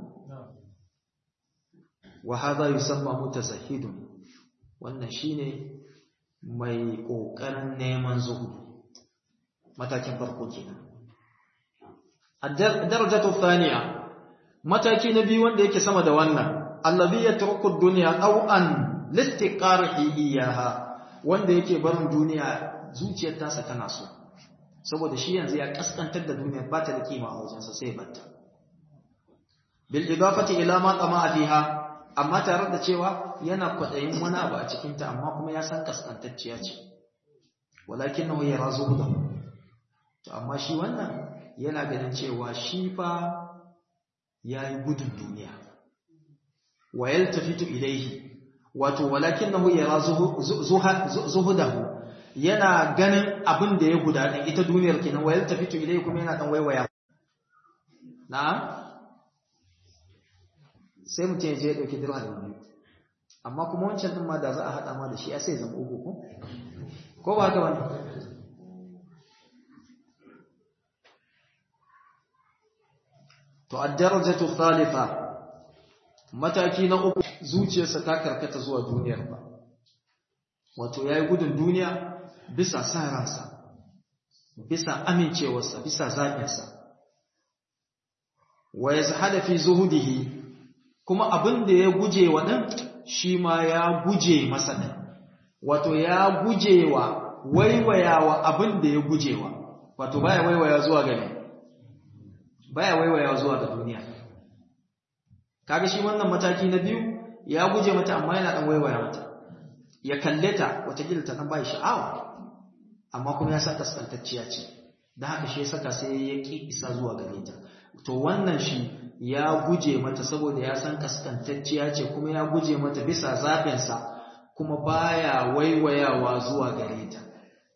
wa hadha yusamma mutazahhidun wannan shine mai kokarin neman zuhudu matakin farko kenan ad-darajatu thaniya mataki na biyu wanda yake sama da wannan allazi yatruku ad-dunya aw an listiqarihi iyaha wanda yake barin duniya zuciyar tasa tana so saboda shi yanzu ya kaskantar da duniya ba ta da kima a wajensa sai ya batta bil idafati ila ma tama'a fiha amma tare da cewa yana kwadayin wani abu a cikin ta amma kuma ya san kaskantacciya ce walakinahu yarazuhu da to amma shi wannan yana ganin cewa shi fa yayi gudun duniya wa yaltafitu ilayhi wato walakinahu yarazuhu zuhudahu yana ganin abin da ya gudana ita duniyar kenan wa yaltafitu ilayhi kuma yana dan waiwaya na'am sai mutum ya je ya ɗauki dirham biyu amma kuma wancan ɗin ma da za a haɗa ma da shi ya sai zama uku ko ko ba haka wani to ad-darajatu thalitha mataki na uku zuciyarsa ta karkata zuwa duniyar ba wato yayi gudun duniya bisa sa ransa bisa amincewarsa bisa zaɓinsa wa yazhada fi zuhudihi kuma abin da ya guje wa ɗin shi ma ya guje masa ɗin wato ya guje wa waiwayawa abin da ya guje wa wato baya waiwaya zuwa gani baya waiwaya zuwa ga duniya kaga shi wannan mataki na biyu ya guje mata amma yana ɗan waiwaya mata ya kalle ta watakila ta ɗan bai sha'awa amma kuma ya sa kaskantacciya ce da haka shi ya saka sai ya ƙi isa zuwa gare ta to wannan shi ya guje mata saboda ya san kaskantacciya ce kuma ya guje mata bisa zaɓinsa kuma baya waiwayawa zuwa gare ta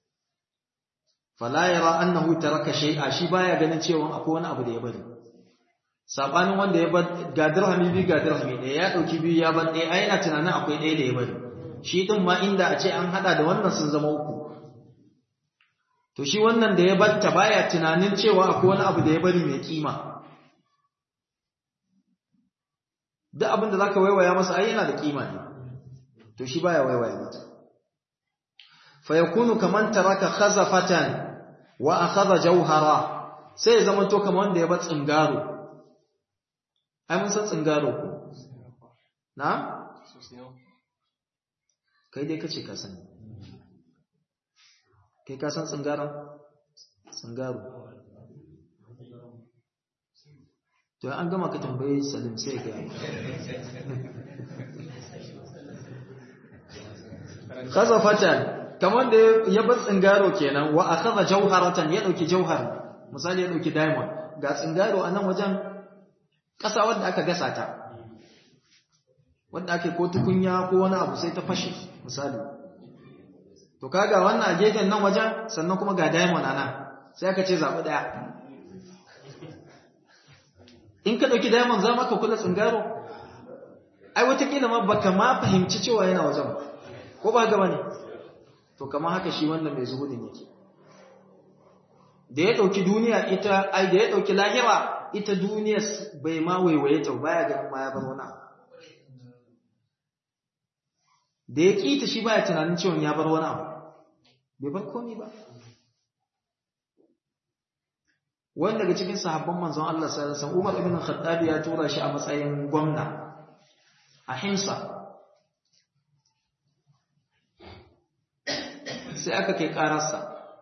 fala yara annahu taraka shay'a shi baya ganin cewa akwai wani abu da ya bari sabanin wanda ya bar ga dirhami bi ga dirhami ɗaya ya dauki biyu ya bar ɗaya ai yana tunanin akwai ɗaya da ya bari shi din ma inda a ce an hada da wannan sun zama uku to shi wannan da ya batta baya tunanin cewa akwai wani abu da ya bari mai kima duk abin da zaka waiwaya masa ai yana da kima ne to shi baya waiwaya mata fa yakunu kaman taraka khazafatan wa akhadha jawhara sai ya zama to kaman wanda ya bar tsingaro ai mun san tsingaro ko na kai dai kace ka sani kai ka san tsingaro tsingaro to an gama ka tambaye salim sai ga khazafatan kamar da ya bar tsingaro kenan wa akhadha jawharatan ya dauki jawhar misali ya dauki diamond ga tsingaro a nan wajen ƙasa wanda aka gasa ta wanda ake ko tukunya ko wani abu sai ta fashe misali to kaga wannan a gefen nan wajen sannan kuma ga diamond a nan sai aka ce zaɓi ɗaya in ka ɗauki diamond za maka kula tsingaro ai watakila ma baka ma fahimci cewa yana wajen ko ba gaba ne to kamar haka shi wannan mai zuhudin yake da ya ɗauki duniya ita ai da ya ɗauki lahira ita duniya bai ma waiwaye ta baya ganin ma ya bar wani abu da ya ƙi ta shi baya tunanin cewa ya bar wani abu bai bar komi ba wani daga cikin sahabban manzon Allah sallallahu alaihi wasallam Umar ibn Khattab ya tura shi a matsayin gwamna a Himsa sai aka kai ƙararsa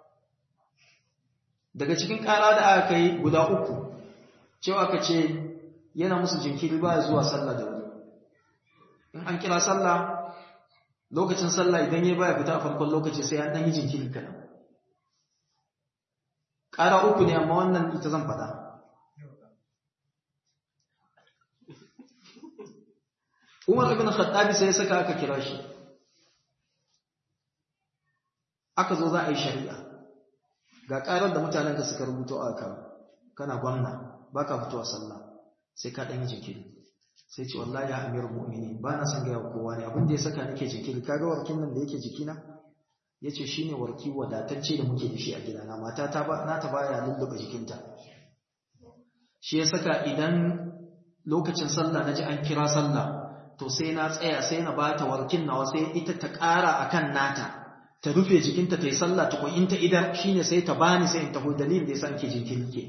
daga cikin ƙara da aka kai guda uku cewa aka ce yana musu jinkiri ba zuwa sallah da wuri in an kira sallah lokacin sallah idan ya baya fita a farkon lokaci sai an ɗan yi jinkiri kaɗan ƙara uku ne amma wannan ita zan faɗa umar ibn khattabi sai ya saka aka kira shi aka zo za a yi shari'a ga ƙarar da mutanen ka suka rubuto a kan kana gwamna ba ka fitowa sallah sai ka ɗan yi jinkiri sai ce wallahi ya amiru mu'mini ba na son gaya kowa ne abin da ya saka nake jinkiri kaga warkin nan da yake jikina ya ce shi ne warki wadatacce da muke da shi a gidana mata na ta baya lulluɓe jikinta shi ya saka idan lokacin sallah na ji an kira sallah to sai na tsaya sai na ba ta warkin nawa sai ita ta ƙara a kan nata ta rufe jikinta ta yi sallah tukun in ta idan shi ne sai ta bani sai in taho dalilin da ya sa ke jinkiri ke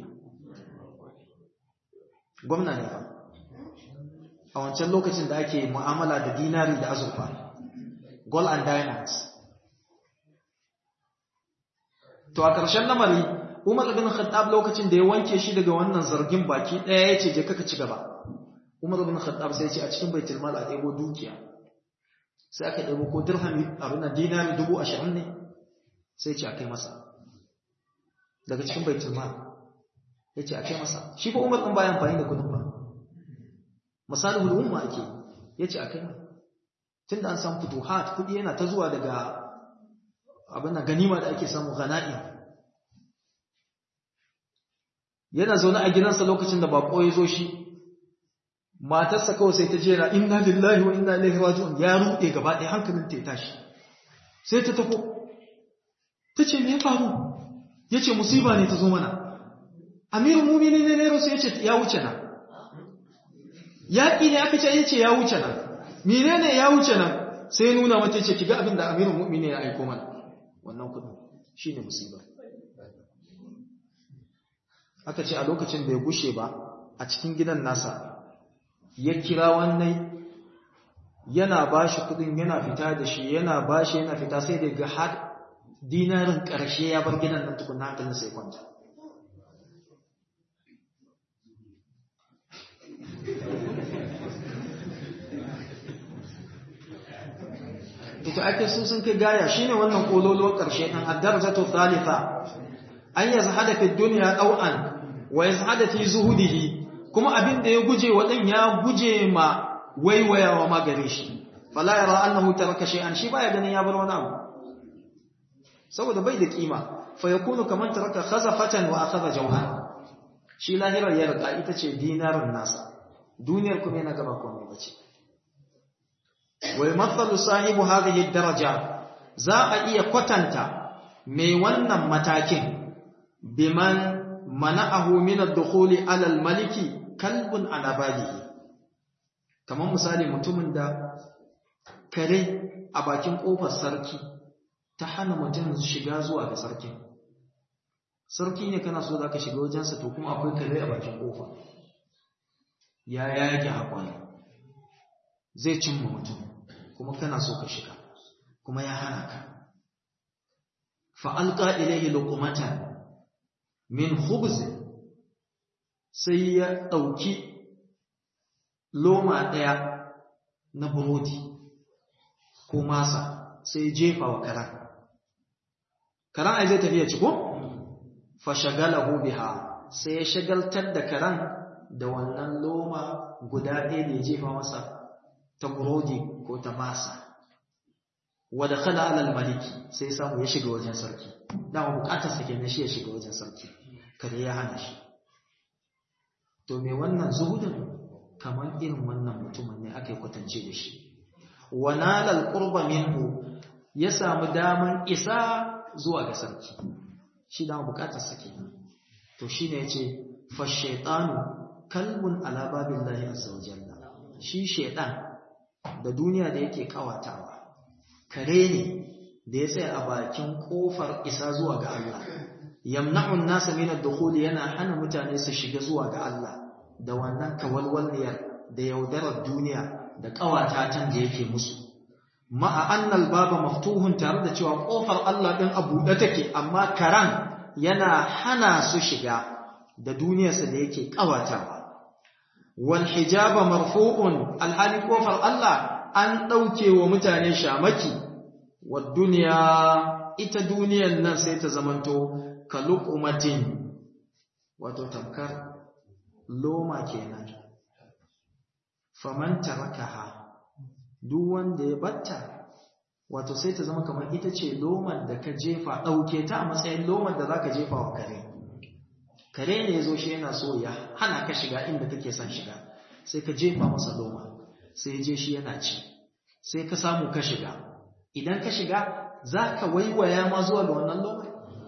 gwamna ne fa a wancan lokacin da ake mu'amala da dinari da azurfa gold and diamonds to a ƙarshen lamari umar bin khattab lokacin da ya wanke shi daga wannan zargin baki ɗaya ya ce je kaka ci gaba umar bin khattab sai ce a cikin baitul mal a ɗebo dukiya sai aka ɗebo ko dirhami abin da dinari dubu ashirin ne sai ce a kai masa daga cikin baitul mal ya ce a kai masa shi ko umar ɗin bayan amfani da kudin ba misalin umma ake ya ce a kai mai tun da an samu futuhat kudi yana ta zuwa daga abin da ganima da ake samu gana'i yana zaune a gidansa lokacin da bako ya zo shi matarsa kawai sai ta jera inna lillahi wa inna ilaihi raji'un ya rude gaba ɗaya hankalin ta ya tashi sai ta tafo ta ce me ya faru ya ce musiba ne ta zo mana amirin mumini ne ne rasu ya ce ya wuce na yaƙi ne aka ce ya ce ya wuce nan menene ya wuce nan sai nuna mata ce kiga abin da amirin mu'mini ya aiko mana wannan kudin shine musiba aka ce a lokacin da ya gushe ba a cikin gidan nasa ya kira wannan yana bashi kudin yana fita da shi yana bashi yana fita sai da ga har dinarin ƙarshe ya bar gidan nan tukun hankalin sai kwanta ita ake su sun kai gaya shine wannan kololuwar ƙarshe ɗan addarjatu thalitha an yazhada fi dunya ɗau'an wa yazhada fi zuhudihi kuma abin da ya guje wa ɗan ya guje ma waiwayawa ma gare shi fala yara annahu taraka shay'an shi baya ganin ya bar wani abu saboda bai da kima fa yakunu kaman taraka khazafatan wa akhadha jawhar shi lahirar ya rika ita ce dinarin nasa duniyar kuma yana gaba komai bace ويمثل صاحب هذه الدرجة za a iya kwatanta mai wannan matakin biman mana'ahu min ad-dukhuli 'ala al-maliki kalbun ala balihi kamar misali mutumin da kare a bakin kofar sarki ta hana mutum shiga zuwa ga sarkin sarki ne kana so zaka shiga wajensa to kuma akwai kare a bakin kofa ya yake hakwai zai cimma mutum kuma kana so ka shiga kuma ya hana ka fa'alƙa ilaihi lukumatan min khubz sai ya ɗauki loma ɗaya na burodi ko masa sai jefa wa karan karan ai zai tafiya ciko? fashagalahu biha sai ya shagaltar da karan da wannan loma guda ɗaya da ya jefa masa ta burodi ko ta masa wadda kala alal maliki sai samu ya shiga wajen sarki dama bukatar sa kenan shi ya shiga wajen sarki kada ya hana shi to me wannan zuhudin kamar irin wannan mutumin ne aka yi kwatance da shi wa nalal qurba minhu ya samu daman isa zuwa ga sarki shi dama bukatar sa kenan to shine yace fa shaytanu kalbun ala babillahi azza wa jalla shi shaytan da duniya da yake kawatawa kare ne da ya tsaya a bakin kofar isa zuwa ga Allah yamna'un nasa min ad-dukhul yana hana mutane su shiga zuwa ga Allah da wannan kawalwaliyar da yaudarar duniya da kawatatan da yake musu ma'a annal baba maftuhun tare da cewa kofar Allah din a buɗe take amma karan yana hana su shiga da duniyarsa da yake kawatawa wal hijaba marfu'un alhali kofar Allah an dauke wa mutane shamaki wa duniya ita duniyar nan sai ta zamanto kaluqmatin wato tamkar loma kenan faman tarakaha duk wanda ya batta wato sai ta zama kamar ita ce lomar da ka jefa dauke ta a matsayin lomar da zaka jefa wa kare kare ne zo shi yana so ya hana ka shiga inda kake son shiga sai ka jefa masa loma sai je shi yana ci sai ka samu ka shiga idan ka shiga za ka waiwaya ma zuwa ga wannan loma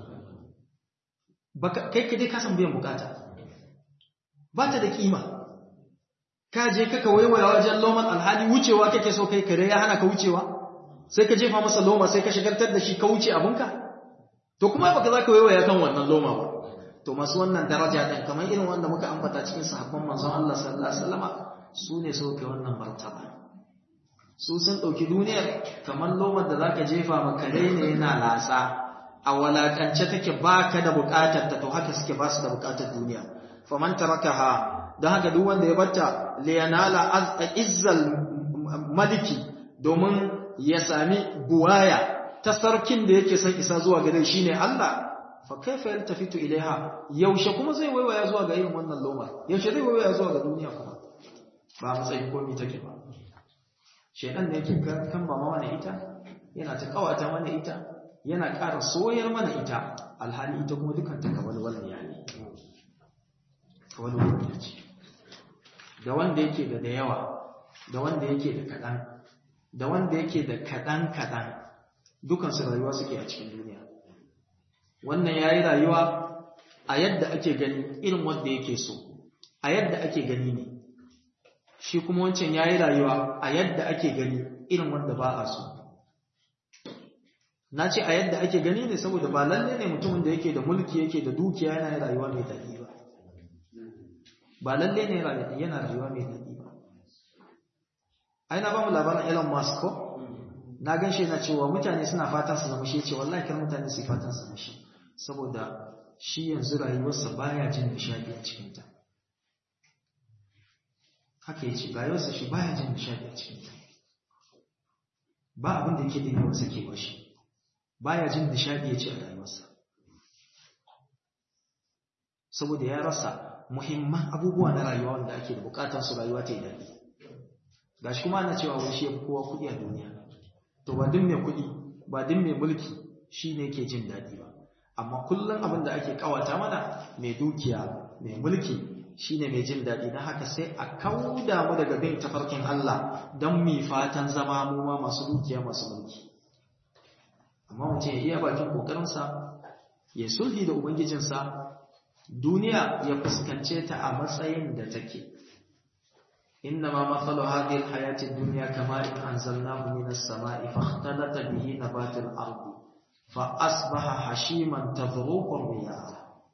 kai ka dai kasan biyan bukata ba ta da kima ka je kaka waiwaya wajen loman alhali wucewa kake so kai kare ya hana ka wucewa sai ka jefa masa loma sai ka shigartar da shi ka wuce abinka to kuma baka za ka waiwaya kan wannan loma ba to masu wannan daraja ɗin kamar irin wanda muka ambata cikin sahabban manzon Allah sallallahu alaihi wasallama su ne sauke wannan martaba su sun ɗauki duniyar kamar lomar da zaka jefa ma kare ne yana lasa a walakance take baka da bukatar ta to haka suke ba su da bukatar duniya faman tarakaha don haka duk wanda ya batta liyanala izzal maliki domin ya sami buwaya ta sarkin da yake son isa zuwa gare shine Allah fa kaifa yaltafitu ilaiha yaushe kuma zai waiwaya zuwa ga irin wannan loma yaushe zai waiwaya zuwa ga duniya kuma ba matsayin komai take ba shedan ne yake kan ba mana ita yana ta kawata mana ita yana ƙara soyar mana ita alhali ita kuma dukan ta kawalwal ne yani kawalwal ne ce da wanda yake da da yawa da wanda yake da kaɗan da wanda yake da kaɗan kaɗan dukansu rayuwa suke a cikin duniya wannan ya yi rayuwa a yadda ake gani irin wanda yake so a yadda ake gani ne shi kuma wancan ya yi rayuwa a yadda ake gani irin wanda ba a so na ce a yadda ake gani ne saboda ba lalle ne mutumin da yake da mulki yake da dukiya yana yin rayuwa mai daɗi ba ba lalle ne yana rayuwa mai daɗi ba ai na ba mu labarin Elon Musk ko na gan shi yana cewa mutane suna fatan su zama shi ce wallahi kar mutane su fatan su zama shi saboda shi yanzu rayuwarsa baya jin nishadi a cikin ta haka yace rayuwarsa shi baya jin nishadi a cikin ta ba abin da yake dinga wasa ke bashi baya jin nishadi yace a rayuwarsa saboda ya rasa muhimman abubuwa na rayuwa wanda ake da bukatar su rayuwa ta yi daɗi gashi kuma ana cewa wani shi ya fi kowa kuɗi a duniya to ba duk mai kuɗi ba duk mai mulki shi ne ke jin daɗi ba amma kullum abin da ake kawata mana mai dukiya mai mulki shi ne mai jin daɗi don haka sai a kauda mu daga bin tafarkin Allah don mu fatan zama mu ma masu dukiya masu mulki amma mutum ya iya bakin ƙoƙarinsa ya sulhi da ubangijinsa duniya ya fuskance ta a matsayin da take إنما مثل هذه الحياة الدنيا كماء أنزلناه من السماء فاختلط به نبات الأرض فأصبح حشيما تذروق الرياح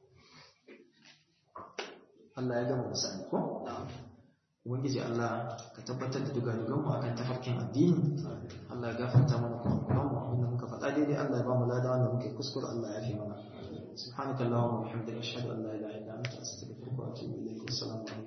Allah ya gama misali ko? Ubangiji Allah ka tabbatar da dugadugan mu akan tafarkin addini Allah ya gafarta mana kurakuran mu abinda muka faɗa daidai Allah ya ba mu lada wanda muke kuskure Allah ya fi mana subhanakallahumma wa bihamdika ashhadu an la ilaha illa anta astaghfiruka wa atubu ilayk assalamu alaikum